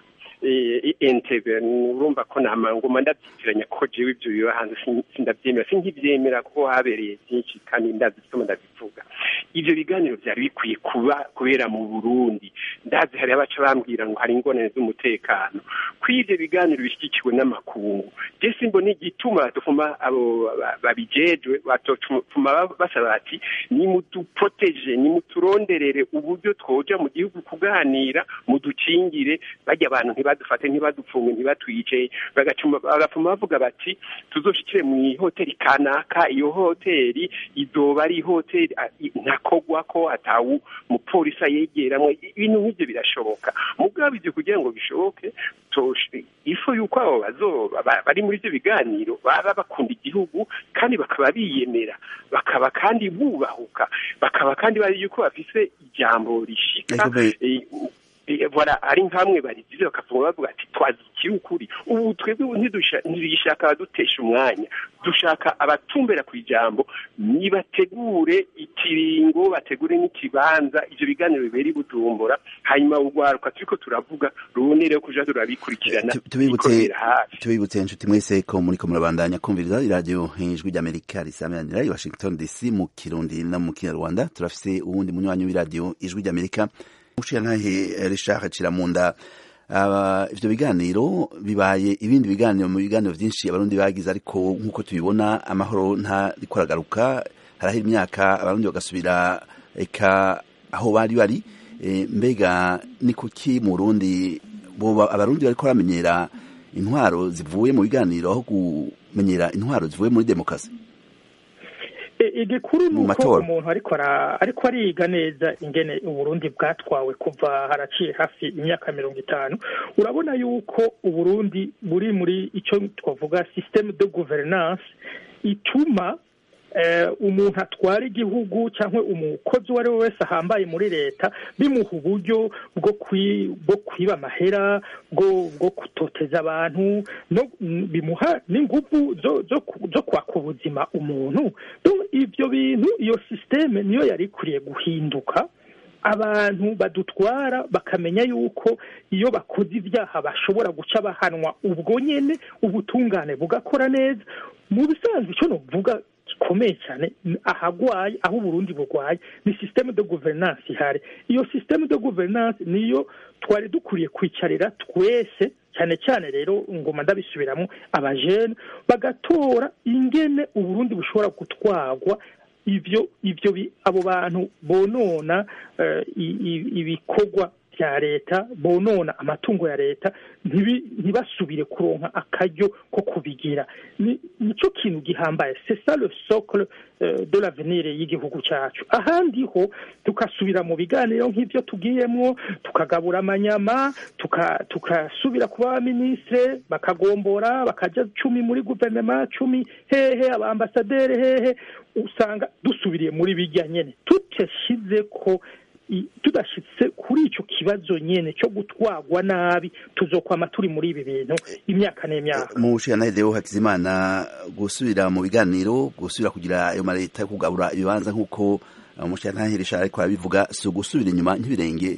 entebe urumva ko nama ngoma ndabyitiranya ko jewe ibyo biba hanze sindabyemera sinkibyemera kuko habereye byinshi kandi ndazi bituma ndabivuga ivyo biganiro vyari bikwiye kuba kubera mu Burundi ndazi hari abaca bambwira ngo hari ingorane z'umutekano kw'ivyo biganiro bishyigikiwe n'amakungu je simbona igituma dufuma abo babijejwe batofuma basaba bati nimuduproteje nimuturonderere uburyo twoja mu gihugu kuganira mudukingire barya abantu ntibadufate ntibadupfunge ntibatwice bagapfuma bavuga bati tuzoshikire mu ihoteli kanaka iyo hoteli izoba ari ihoteli ntakogwa ko atawu mupolisi ayegeramwo ibintu nk'ivyo birashoboka mugabo ivyo kugira ngo bishoboke ifu yuko abo bazoba bari muri ivyo biganiro baba bakunda igihugu kandi bakaba biyemera bakaba kandi bubahuka bakaba kandi bari yuko bafise ijambo rishika voilà ari nkamwe barigize bakavuga bavuga ati twazikiri ukuri ubu twebwe ntidishaka abadutesha umwanya dushaka abatumbera ku ijambo nibategure ikiringo bategure n'ikibanza ivyo biganiro bibera ibujumbura hanyuma urwaruka turiko turavuga rubonere kuja turabikurikirana tubibutse inshuti mwese ko muriko murabandanya kumviriza iradiyo ijwi ry'amerika risameranira i washington dc mu kirundi no mu kinyarwanda turafise uwundi munywanyi w'iradiyo ijwi ry'amerika mushiyantahe Richard Kiramunda ivyo biganiro bibaye ibindi biganiro mu biganiro vyinshi abarundi bagize ariko nk'uko tubibona amahoro ntariko aragaruka harahera imyaka abarundi bagasubira eka aho bari bari mbega ni kuki mu Burundi boba abarundi bariko baramenyera intwaro zivuye mu biganiro aho kumenyera intwaro zivuye muri demokarasi igikuru ni uko umuntu ariko ariko ariga neza ingene uburundi bwatwawe kuva haraciye hafi imyaka mirongo itanu urabona yuko uburundi buri muri icyo twavuga systeme de gouvernance ituma umuntu atwara igihugu cyangwa umukozi uwo ari we wese ahambaye muri leta bimuha uburyo bwo kwiba amahera bwo gutoteza abantu bimuha n'ingufu zo kwaka ubuzima umuntu ibyo bintu iyo sisiteme niyo yari ikwiriye guhinduka abantu badutwara bakamenya yuko iyo bakoze ibyaha bashobora guca bahanwa ubwo nyine ubutungane bugakora neza mu bisanzwe icyo nuvuga gikomeye cyane ahagwaye aho uburundi bugwaye ni systeme de gouvernance ihari iyo systeme de gouvernance niyo twari dukwiye kwicarira twese cyane cyane rero ngoma ndabisubiramo abajene bagatora ingene uburundi bushobora gutwarwa ivyo ivyo abo bantu bonona ibikorwa bya leta bonona amatungo ya leta ntibasubire kuronka akaryo ko kubigira nicyo kintu gihambaye c'est ça le socle de l'avenir y'igihugu cyacu ahandi ho tukasubira mu biganiro nk'ibyo tugiyemo tukagabura amanyama tukasubira kuba abaminisitire bakagombora bakajya cumi muri guverinoma cumi hehe abambasaderi hehe usanga dusubiriye muri bijya nyine tutashyize ko tudashyitse kuri icyo kibazo nyine cyo gutwagwa nabi tuzokwama turi muri ibi bintu imyaka n'imyaka mu nshingano rero hakizimana gusubira mu biganiro gusubira kugira ayo maleta yo kugabura ibibanza nk'uko umushinga ariko arabivuga si ugusubira inyuma nk'ibirenge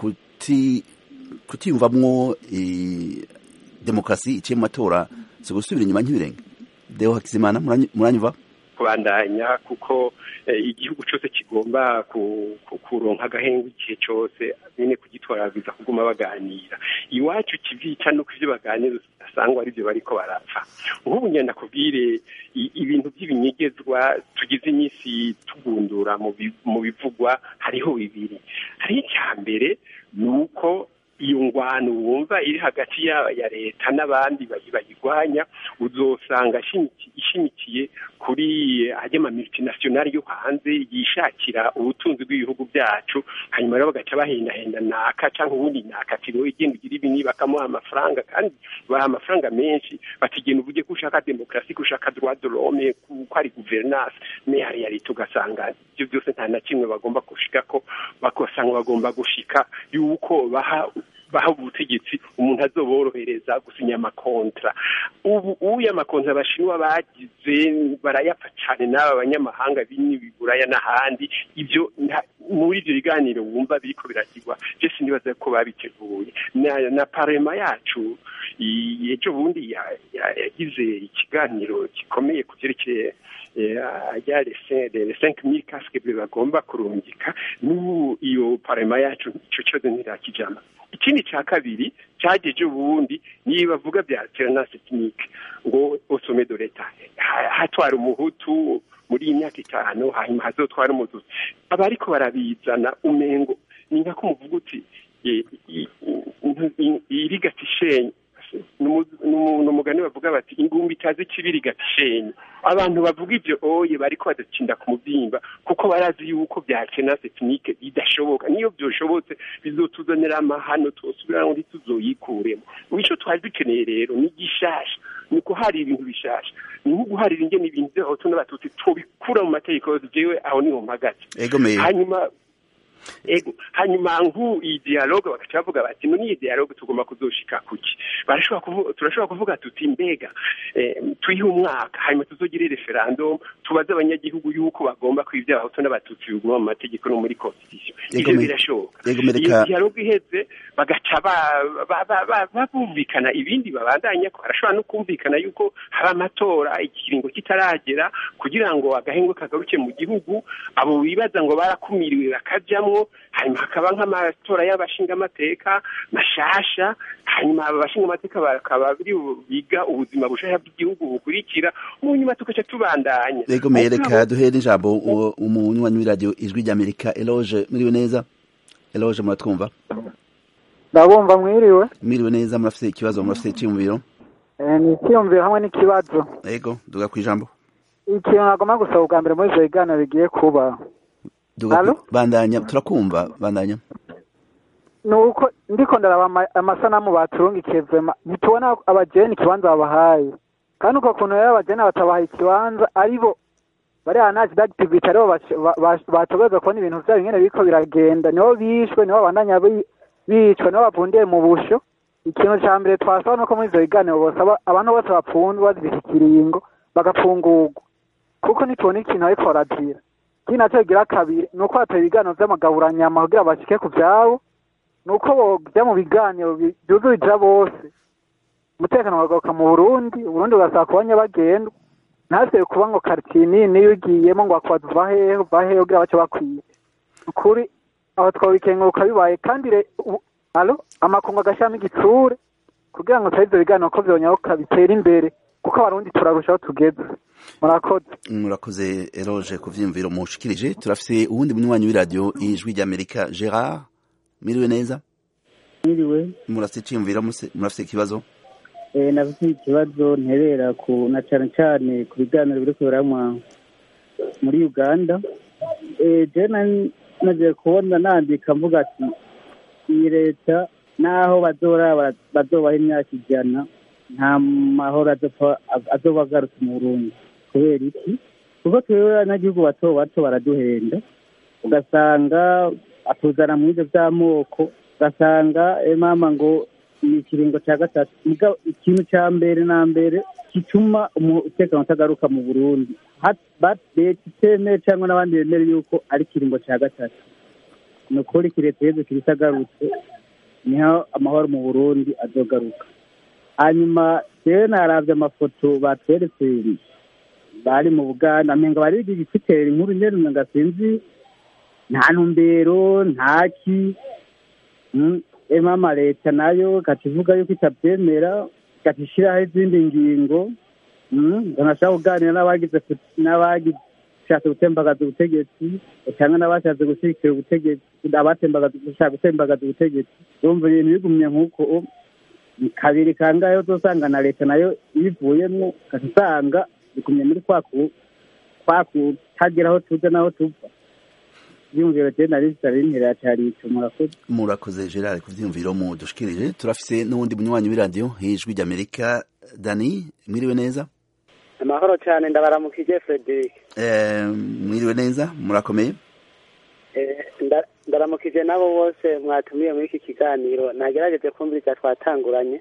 kutiyumvamwo demokarasi iciye mu matora si ugusubira inyuma nk'ibirenge deo hakizimana muranyumva kubandanya kuko igihugu cyose kigomba kuronka agahengu igihe cyose nyine kugitwaragiza kuguma baganira iwacu kivica nuko ibyo baganira usanga ari byo bariko barapfa nk'ubu ngenda kubwire ibintu by'ibinyegezwa tugize iminsi tugundura mu bivugwa hariho bibiri hari icya mbere ni uko iyo ngwano wumva iri hagati ya ya leta n'abandi bayi- bayirwanya uzosanga ishimiki- ishimikiye kuri ajya ama multinational yo hanze yishakira ubutunzi bw'ibihugu byacu hanyuma rero bagaca bahendahenda naka cyangwa ubundi naka ati wowe genda ugira ibi niba bakamuha amafaranga kandi baha amafaranga menshi batigena uvuge ko ushaka demokarasi ko ushaka droit de l'homme ko ko ari guverinance me hari ya leta ugasanga ibyo byose nta na kimwe bagomba gushika ko bakosanga bagomba gushika yuko baha baha ubutegetsi umuntu azoborohereza gusinya amakontra ubu uya amakontra abashinwa bagize barayapfa cyane n'aba banyamahanga bini biburaya n'ahandi ibyo nta- muri ibyo biganiro wumva biriko birakigwa je sinibaza ko babiteguye na, na parema yacu i- ejo bundi ya- ya- yagize ikiganiro gikomeye ku byerekeye rya les cinq mille casque bagomba kurungika n'ubu iyo parema yacu ico cyose ntirakijana ikindi cya kabiri cyageje ubundi niba bavuga bya alternance technique ngo osome de leta Ha- hatwara umuhutu muri iyi myaka itanu hanyuma hazotwara umututsi abariko barabizana umengo ni nka ko muvuga uti eh, i- i- i- irigata ishenye ni umu- ni umu- ni umugani bavuga bati ingumbi itazi ikibiri igata ishenye abantu bavuga ibyo oye bariko badacinda ku mubyimba kuko barazi yuko bya alternance technique bidashoboka niyo byoshobotse bizotuzanira amahano twosubira ngo tuzoyikuremo icyo twari dukeneye rero ni gishasha ni guharira ibintu bishasha ni nko guharira ingene ibintu by'abahutu n'abatutsi tubikura mu mategeko yose jewe aho niho mpagaze egomeye hanyuma ego hanyuma nku iyi dialogue bagaca bavuga bati none iyi dialogue tugomba kuzoshika kuki barashobora kuvuga turashobora kuvuga tuti mbega eh, tuyihe umwaka hanyuma tuzogire referendum tubaze abanyagihugu yuko bagomba kwivya abahutu n'abatutsi biguma mu mategeko no muri constitution ivyo Yego, me- birashoboka yego, me iyo reka- dialogue iheze bagaca ba- ba- ba- ba- ba- bumvikana ibindi babandanya ko barashobora no kumvikana yuko hari amatora ikiringo kitaragera kugira ngo agahengwe kagaruke mu gihugu abo bibaza ngo barakumiriwe bakajamwo hanyuma hakaba nk'amatora y'abashingamateka mashasha hanyuma aba bashingamateka bakaba biri biga ubuzima bushasha bw'igihugu bukurikira mu nyuma tugaca tubandanya egomeye Mugabo- reka duhere ijambo uwo- umunywanyi w'iradiyo ijwi ry'amerika eloge mwiriwe neza eloge muratwumva ndabumva mwiriwe mwiriwe neza murafite ikibazo murafite icyiyumviro Eh, ni icyiyumviro hamwe n'ikibazo ego duga ku ijambo ikintu nagomba gusaba ubwa mbere muri ivyo biganiro bigiye kuba duga ku- Allo? bandanya turakumva bandanya ni uko ndiko ndaraba ama- amasanamu baturungikiye vema ntitubona abajeni ikibanza babahaye kandi uko kuntu rero abajeni batabahaye ikibanza aribo bariya nazi dagitivite aribo bash- ba- ba- bategerezwa kubona ibintu vyabo ingene biriko biragenda nibo bishwe nibo babandanya bi- bicwa nibo bavundiye mu busho ikintu ca mbere twasaba nuko muri ivyo biganiro bosaba abantu bose bapfunzwe bazirika ikiringo bagapfungurwa kuko nitubona ikintu bariko barazira ikindi naco kigira kabiri ni uko hataba ibiganiro vy'amagaburanyama kugira bashike ku vyabo ni uko bojya mu biganiro bi- byuzurija bose umutekano ukagaruka mu burundi uburundi bugasaba kuba nyabagendwa ntasibe kuba ngo karitsiye nini niyo ugiyemo ngo bakwaza uva hehe uva hehe kugira bace bakwiye ukuri aho twabikenguruka bibaye kandi re- u- alo amakungu agashyiramo igitsure kugira ngo turabe ivyo biganiro ko vyonyaruka bitera imbere kuko abarundi turarushaho tugeze murakoze murakoze eloge ku vyiyumviro mushikirije turafite uwundi munywanyi w'iradiyo ijwi ry'amerika gerard mwiriwe neza Mwiriwe murafite icyiyumviro muse- murafite ikibazo eh nafite ikibazo nterera ku na cyane cyane ku biganiro biri kuberamwa muri Uganda eh je na- nagiye kubona nandika mvuga ati iyi leta naho bazora bara- bazobaha imyaka ijana nta mahoro azopfa azoba agarutse mu Burundi kubera iki kuko twebwe abanyagihugu bato bato baraduhenda ugasanga atuzana mu byo by'amoko ugasanga eh, mama ngo ni ikiringo cya gatatu Mugabo ikintu cya mbere na mbere gituma umutekano utagaruka mu burundi Ha- ba- leta itemeye cyangwa n'abandi bemere yuko ari ikiringo cya gatatu ni ukuri kireta yezu kiritagarutse niho amahoro mu burundi azogaruka hanyuma rero naravye amafoto batweretse bari mu buganda amenga bari igitera inkuru nyene umenga sinzi nta ntumbero nta ki Mm, e mama leta nayo kativuga yuko itabyemera katishiraho izindi ngingo Mm, nkanashaka kuganira n'abagize n'abagize n'abashatse gutembagaza ubutegetsi cyangwa n'abashatse gushyigikira ubutegetsi abatembagaza gushaka gutembagaza ubutegetsi urumva ibintu bigumye nk'uko ni kabiri kangahe uzosanga na leta nayo ibivuyemo ugaca usanga bigumye muri kwa ku kwa kutagira aho tuja n'aho tuva ibyumviro je nari zitabintera cyari ico murakoze murakoze gerard ku vyiyumviro mudushikirije turafise n'uwundi munywanyi w'iradiyo hijwi ry'amerika dani mwiriwe neza amahoro cyane ndabaramukije frederic Eh, mwiriwe neza murakomeye Eh, nda- ndaramukije nabo bose mwatumiye muri iki kiganiro nagerageje kumviriza twatanguranye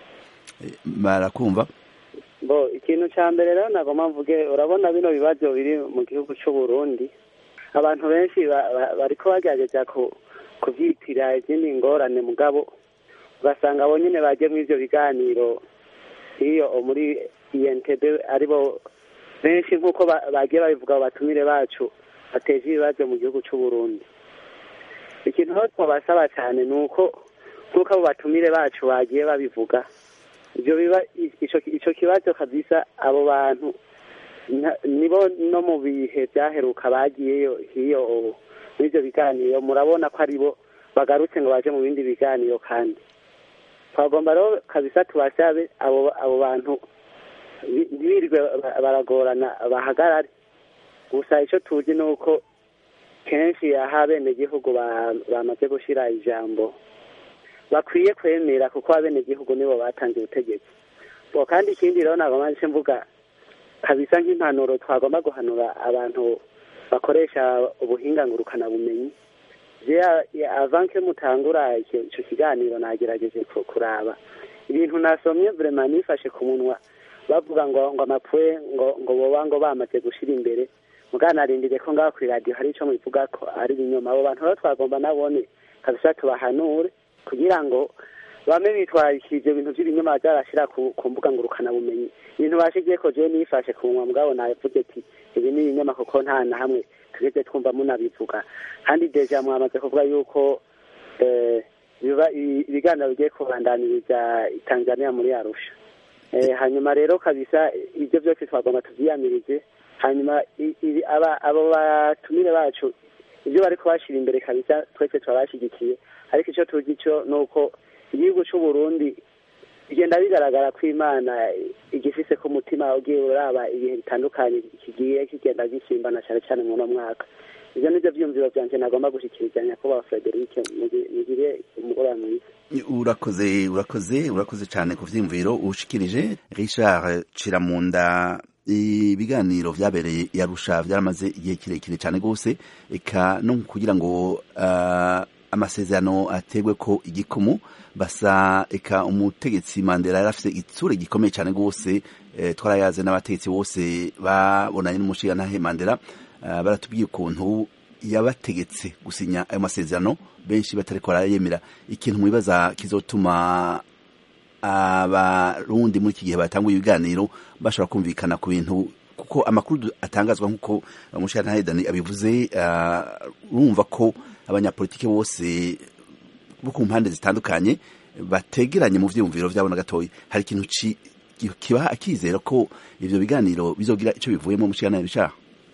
barakumva bo ikintu cya mbere rero nagomba mvuge urabona bino bibazo biri mu gihugu cy'u Burundi abantu benshi ba- ba- bariko bagerageza ku kuvyitira izindi ngorane mugabo ugasanga abo nyene baje muri ivyo biganiro iyo muri INTB aribo benshi nk'uko ba- bagiye babivuga abo batumire bacu bateje ibibazo mu gihugu cy'u Burundi ikintu aho twabasaba cyane ni uko nk'uko abo batumire bacu bagiye babivuga ibyo biba ico ico kibazo kabisa abo bantu nta- nibo no mu bihe byaheruka bagiyeyo hiyo muri ibyo biganiro murabona ko aribo bagarutse ngo baje mu bindi biganiro kandi twagomba rero kabisa tubasabe abo abo bantu bi- ntibirirwe ba- baragorana bahagarare gusa icyo tuzi ni uko kenshi aha abenegihugu ba- bamaze gushyira ijambo bakwiye kwemera kuko abenegihugu nibo batanze ubutegetsi bo kandi ikindi rero ntabwo mpamvu mvuga kabisa nk'impanuro twagomba guhanura abantu bakoresha ubuhinga ngurukanabumenyi avanke mutangura icyo icyo kiganiro nagerageje ku- kuraba ibintu nasomye vrema nifashe ku munwa bavuga ngo ngo amapwe ngo ngo boba ngo bamaze gushira imbere muganarindire ko ngaho kuri radiyo hari ico mubivuga ko ari ibinyoma abo bantu rero twagomba nabone kabisa tubahanure kugira ngo bame bitwarikije ibintu by'ibinyoma byarashira ku, ku mbuga ngurukanabumenyi ibintu bashigiye ko jewe nifashe ku munwa mugabo navuze ati ibi ni ibinyoma kuko nta na hamwe tugeze twumva munabivuga kandi deja mwamaze kuvuga yuko eh, biba- ibi- ibiganiro bigiye kubandaniriza i tanzania muri arusha eh, hanyuma rero kabisa ibyo byose twagomba tuvyiyamirije hanyuma i- ibi- aba- abo batumire bacu ibyo bari kubashira imbere kabisa twese turabashigikiye ariko icyo tuzi cyo ni uko igihugu cy'u Burundi bigenda bigaragara ko imana igifise ku mutima ugiye uraba ibihe bitandukanye kigiye kigenda gisimbana cyane cyane muri uno mwaka ibyo nibyo byumviro byanje nagomba gushikiriza nyakubahwa frederic mugi- mugire umugoroba mwiza urakoze urakoze urakoze cyane ku vyiyumviro ushikirije richard ciramunda ibiganiro vyabereye i arusha vyaramaze igihe kirekire cyane rwose eka no kugira ngo uh, amasezerano ategwe ko igikumu basa eka umutegetsi mandela yari afise itsure gikomeye cyane rwose eh, twarayaze n'abategetsi bose babonanye n'umushigantahe mandela uh, baratubwiye ukuntu yabategetse gusinya ayo masezerano benshi batariko barayemera ikintu mwibaza kizotuma abarundi muri iki gihe batanguye ibiganiro bashobora kumvikana ku bintu kuko amakuru atangazwa nk'uko umushirantahe dani abivuze ah, urumva ko abanyapolitike bose bo ku mpande zitandukanye bategeranye mu vyiyumviro vyabo na gatoya hari ikintu ci- ki- kibaha akizera ko ivyo biganiro bizogira ico bivuyemo umushirantahe bishaha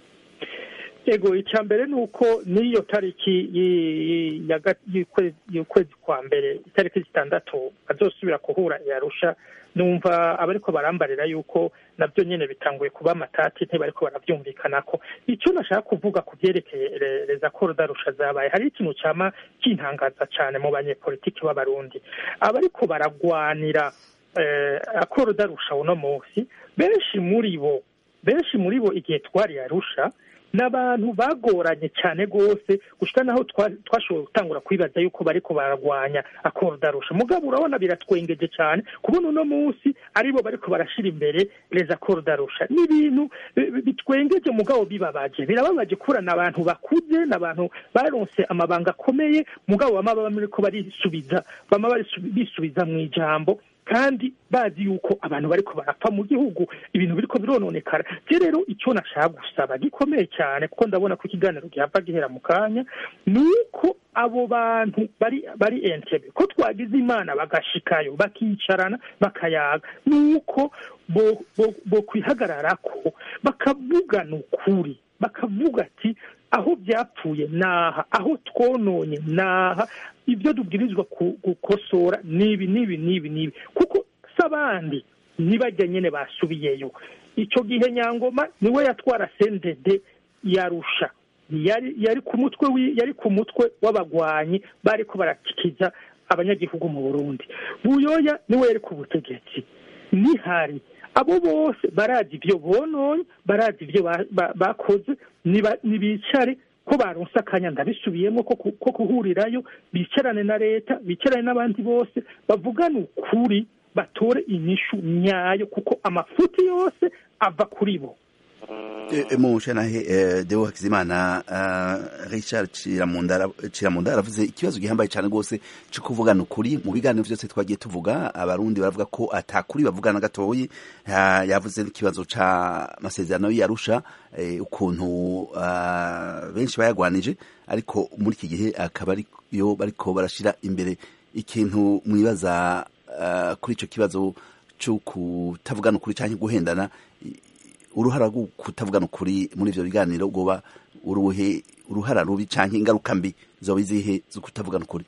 ego icya mbere ni uko n'iyo tariki yi- ya ga- y'ukwezi y'ukwezi kwa mbere itariki zitandatu bazosubira kuhura yarusha numva abariko barambarira yuko nabyo nyene bitanguye kuba amatati ntibariko baravyumvikanako icyo nashaka kuvuga ku vyerekeye re- reza korudarusha zabaye hari ikintu cama kintangaza cane mu banyepolitiki b'abarundi abariko baragwanira eh, akorudarusha uno munsi benshi muri bo benshi muri bo igihe twari arusha n'abantu bagoranye cyane rwose gushika naho twa- twashoboye gutangura kwibaza yuko bariko baragwanya akorudarusha mugabo urabona biratwengeje cyane kubona uno munsi aribo bariko barashira imbere reza korudarusha ni ibintu bi- bi- bitwengeje mugabo bibabaje birababaje kubura n'abantu bakuze n'abantu baronse amabanga akomeye mugabo bama baba bariko barisubiza bama barisu- bisubiza mu ijambo kandi bazi yuko abantu bariko barapfa mu gihugu ibintu biriko birononekara je rero icyo nashaka gusaba gikomeye cyane kuko ndabona ko ikiganiro gihava gihera mu kanya ni uko abo bantu bari bari entebe ko twagize imana bagashikayo bakicarana bakayaga ni uko bo bo bo kwihagararako bakavugana ukuri bakavuga ati aho byapfuye naha aho twononye naha ibyo dubwirizwa gukosora nibi nibi nibi nibi kuko s'abandi ntibajya nyine basubiyeyo icyo gihe nyangoma niwe yatwara sendede yarusha yari yari ku mutwe yari ku mutwe w'abagwanyi bari ko barakikiza abanyagihugu mu burundi buyoya niwe yari ku butegetsi nihari abo bose barazi ibyo bononye barazi ibyo bakoze ntibicare ko baronse akanya ndabisubiyemo ko kuhurirayo bicarane na leta bicarane n'abandi bose bavugane ukuri batore inyishu nyayo kuko amafuti yose ava kuri bo mushanahe deo hakizimana richard ciramunda aravuze ikibazo gihambaye cyane rwose cyo kuvugana ukuri mu biganiro byose twagiye tuvuga abarundi baravuga ko atakuri bavugana gatoyi yavuze n'ikibazo ca masezerano y'arusha ukuntu benshi bayagwanije ariko muri iki gihe akaba ariyo bariko barashira imbere ikintu mwibaza kuri icyo kibazo cyo kutavugana ukuri cyangwa guhendana uruhara rwo kutavugana ukuri muri ivyo biganiro goba uruhe uruhara rubi canke ingaruka mbi zoba izihe zo kutavugana ukuri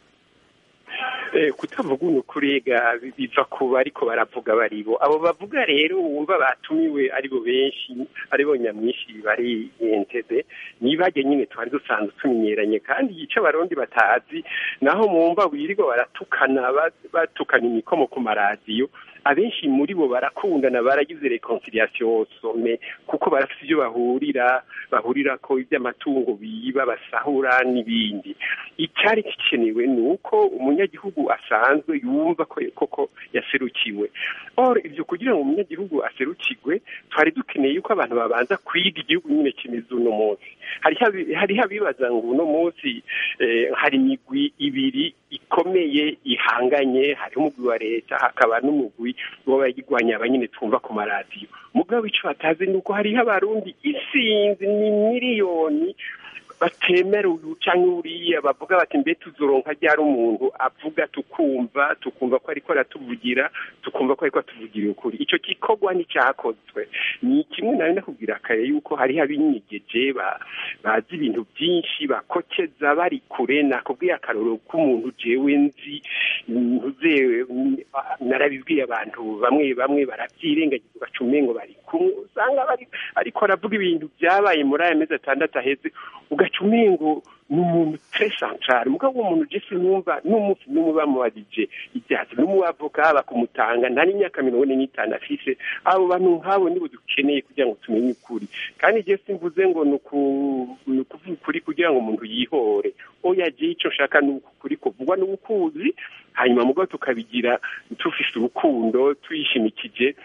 kutavuga ukuri biva ku bariko baravuga baribo abo bavuga rero wumva batumiwe aribo benshi aribo nyamwinshi bari entebe nibajye nyine twari dusanzwe tumenyeranye kandi yica abarundi batazi naho mwumva wirirwa baratukana batukana imikomo ku maradiyo abenshi muri bo barakundana baragize reconciliation some kuko barafite ibyo bahurira bahurira ko iby'amatungo biba basahura n'ibindi icyari gikenewe ni uko umunyagihugu asanzwe yumva ko koko yaserukiwe or ibyo kugira ngo umunyagihugu aserukirwe twari dukeneye yuko abantu babanza kwiga igihugu nyine kimeze uno munsi hariho abibaza ngo uno munsi hari imigwi ibiri ikomeye ihanganye hariho umugwi wa leta hakaba n'umugwi w'abayigwanya abanyine twumva ku maradiyo mugabo icyo batazi ni uko hariho abarundi isinzi ni miliyoni batemera uyu cyangwa uriya bavuga bati mbe tuzoronka ryari umuntu avuga tukumva tukumva ko ariko aratuvugira tukumva ko ariko atuvugira ukuri icyo gikorwa n'icyakozwe ni kimwe nawe nakubwira kare yuko hariho abinyegeje bazi ibintu byinshi bakokeza bari kure nakubwiye akarorero k'umuntu jewe nzi ntuzewe narabibwiye abantu bamwe bamwe barabyirengagiza ugaca umengo bari kumwe usanga ariko aravuga ibintu byabaye muri aya mezi atandatu aheze ugaca umengo ni umuntu tre centrale mugabo uwo muntu jesi numva n'umunsi n'umwe bamubajije ibyatsi n'umuavoka bakumutanga nta n'imyaka mirongo ine n'itanu afise abo bantu nk'abo nibo dukeneye kugira ngo tumenye ukuri kandi jesi mvuze ngo ni ukuvuga ukuri kugira ngo umuntu yihore oya je icyo nshaka ni ukuri kuvugwa n'ubukuzi hanyuma mugabo tukabigira tufise urukundo tuyishimikije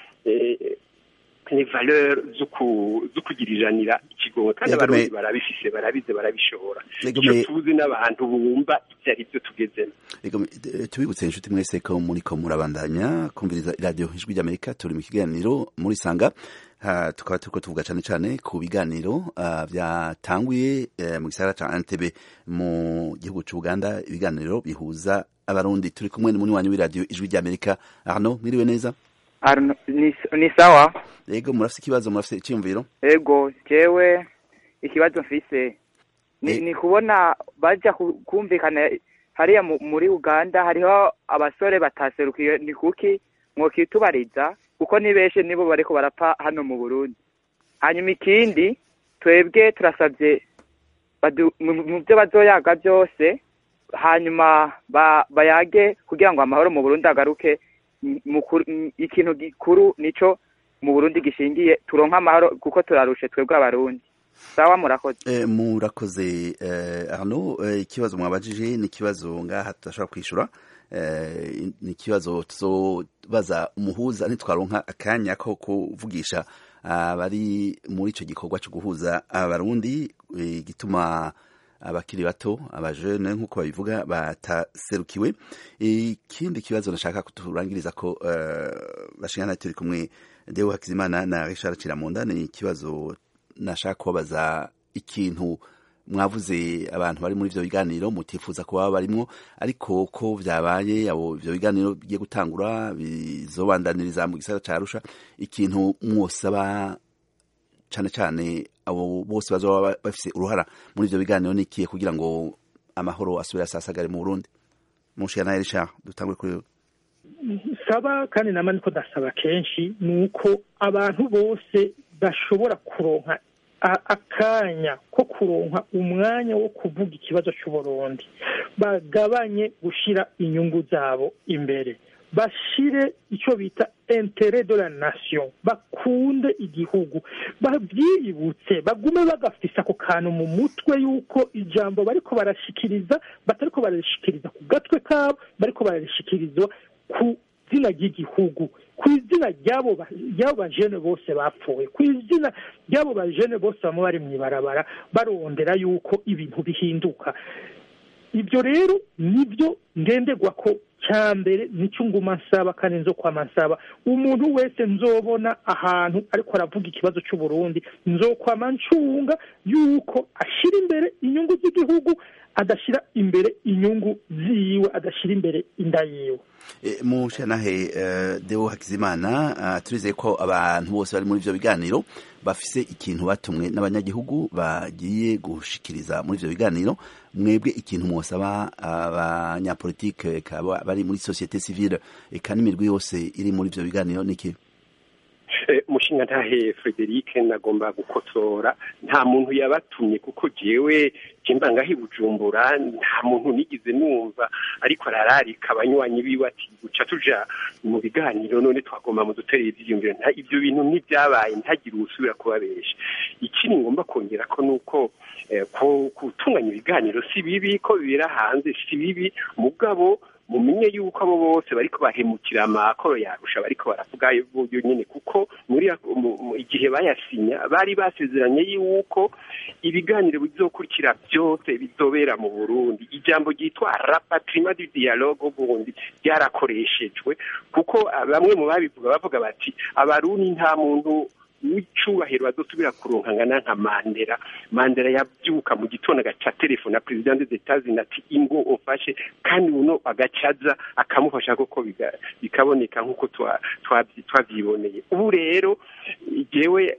ni valeur zo kugiriranira ikigongo kandi abarundi barabifise barabize barabishobora icyo tuzi n'abantu bumva ibyo ari byo tugezemo tubibutse inshuti mwese ko muriko murabandanya kumviriza iradiyo ijwi ry'amerika turi mu kiganiro muri sanga tukaba turiko tuvuga cane cane ku biganiro byatanguye mu gisagara ca Entebbe mu gihugu c'Uganda ibiganiro bihuza abarundi turi kumwe n'umunywanyi w'iradiyo ijwi ry'amerika Arnaud mwiriwe neza Arno, ni, ni sawa yego murafise ikibazo murafise icyumviro yego jewe ikibazo mfise ni, e... ni kubona baja kumvikana hariya muri Uganda hariho abasore bataserukiye ni kuki mwokitubariza kuko ni benshi nibo bariko barapfa hano mu Burundi hanyuma ikindi twebwe turasabye mu byo bazoyaga byose hanyuma ba, bayage kugira ngo amahoro mu Burundi agaruke ikintu gikuru nico mu Burundi gishingiye turonka amahoro kuko turarushe twebwe abarundi sawa murakoze eh, murakoze eh, Arnaud ikibazo eh, mwabajije ni ikibazo ngaha tudashobora kwishura eh, ni ikibazo tuzobaza umuhuza ntitwaronka akanya ko kuvugisha abari muri ico gikorwa cyo guhuza abarundi gituma abakiri bato abajene nk'uko babivuga bataserukiwe ikindi kibazo nashaka kuturangiriza ko uh, bashingana turi kumwe Deo Hakizimana na Richard Chiramunda ni ikibazo nashaka kubabaza ikintu mwavuze abantu bari muri ivyo biganiro mutifuza ko baba barimwo ariko ko vyabaye abo ivyo biganiro bigiye gutangura bizobandaniriza mu gisagara ca Arusha ikintu mwosaba cane cane abo bose bazoba bafise uruhara muri ivyo biganiro nikiye kugira ngo amahoro asubire asasagare mu Burundi mushikana Richard dutangwe kuri saba kandi nama niko ndasaba kenshi ni uko abantu bose bashobora kuronka akanya ko kuronka umwanya wo kuvuga ikibazo cy'uburundi bagabanye gushyira inyungu zabo imbere bashire icyo bita intere de la nation bakunde igihugu babyiyibutse bagume bagafise ako kantu mu mutwe y'uko ijambo bariko barashikiriza batariko bararishikiriza ku gatwe kabo bariko bararishikiriza ku izina ry'igihugu ku izina ry'abo bajene bose bapfuye ku izina ry'abo bajene bose bamwe bari mu ibarabara barondera yuko ibintu bihinduka ibyo rero nibyo ngenderwa ko cya mbere nicyo nguma nsaba kandi nzo kwama nsaba umuntu wese nzobona ahantu ariko aravuga ikibazo cy'uburundi nzokwama ncunga yuko ashyira imbere inyungu z'igihugu adashyira imbere inyungu ziwe adashyira imbere inda yiwe mushanahe deo hakizimana turizeye ko abantu bose bari muri ibyo biganiro bafise ikintu batumwe n'abanyagihugu bagiye gushikiriza muri ibyo biganiro mwebwe ikintu mwosaba abanyapolitike bari muri sosiyete sivile eka n'imirwi yose iri muri ibyo biganiro niki umushinga ntahe frederic nagomba gukotora nta muntu yabatumye kuko jewe ngangaho bujumbura nta muntu nigize numva ariko arararika abanywanyi biwe ati guca tuja mu biganiro none twagomba mu dutereye ivyiyumviro ibyo bintu ntibyabaye ntagire uwusubira kubabesha ikindi ngomba kongera ko nuko gutunganya ibiganiro si bibi ko bibera hanze si bibi mugabo mumenye yuko abo bose bariko bahemukira amakoro yarusha bariko baravuga uburyo nyine kuko muri igihe bayasinya bari basezeranye yuko ibiganiro bizokurikira byose bizobera mu Burundi ijambo ryitwa rapatriement du dialogue Burundi ryarakoreshejwe kuko bamwe mu babivuga bavuga bati abarundi nta muntu w'icubahiro bazosubira kuronkangana nka mandela mandela yabyuka mu gitondo agaca telefone na perezida des etats-unis ati ingo ofashe kandi uno agacaza akamufasha koko bikaboneka nk'uko twabyiboneye ubu rero jewe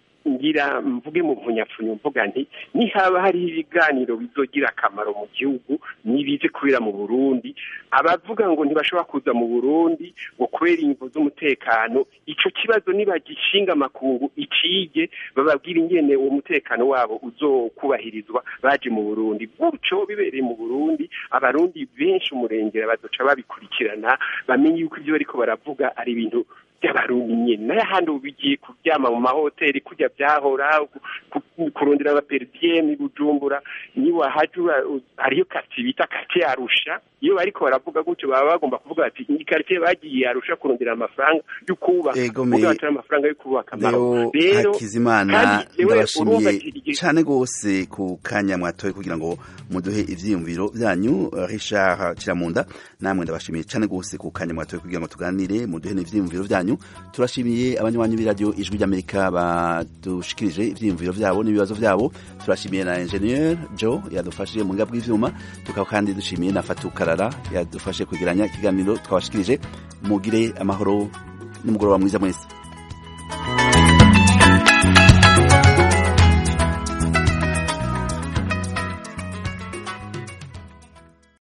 ngira mvuge mu mpunyapfunyo mvuga nti nihaba hariho ibiganiro bizogira akamaro mu gihugu nibize kubera mu burundi abavuga ngo ntibashobora kuza mu burundi ngo kubera ingingo z'umutekano ico kibazo nibagishinga amakungu ikige bababwira ingene uwo mutekano wabo uzokubahirizwa baje mu burundi gutyo bibereye mu burundi abarundi benshi umurengera bazoca babikurikirana bamenye yuko ibyo bariko baravuga ari ibintu by'abarundi nyine nayo ahandi ubu bigiye kuryama mu mahoteli kujya byahora kurondera abaperidiyemi bujumbura niwahajura hariyo kati bita kati arusha iyo bariko baravuga gutyo baba bagomba kuvuga bati iyi karitsiye bagiye arusha kurondera amafaranga yo kubaka kuvuga bati amafaranga yo kubaka rero hakizimana ndabashimiye cyane rwose ku kanya mwatoye kugira ngo muduhe ivyiyumviro byanyu Richard Kiramunda namwe ndabashimiye cyane rwose ku kanya mwatoye kugira ngo tuganire muduhe n'ivyiyumviro byanyu turashimiye abanywanyi b'iradiyo ijwi ry'amerika badushikirije ivyiyumviro vyabo n'ibibazo vyabo turashimiye na ingenieur Joe yadufashije mu ngabwe bw'ivyuma tukaba kandi dushimiye na Fatukara yadufashe kugeranya ikiganiro twabashikirije mugire amahoro n'umugoroba mwiza mwese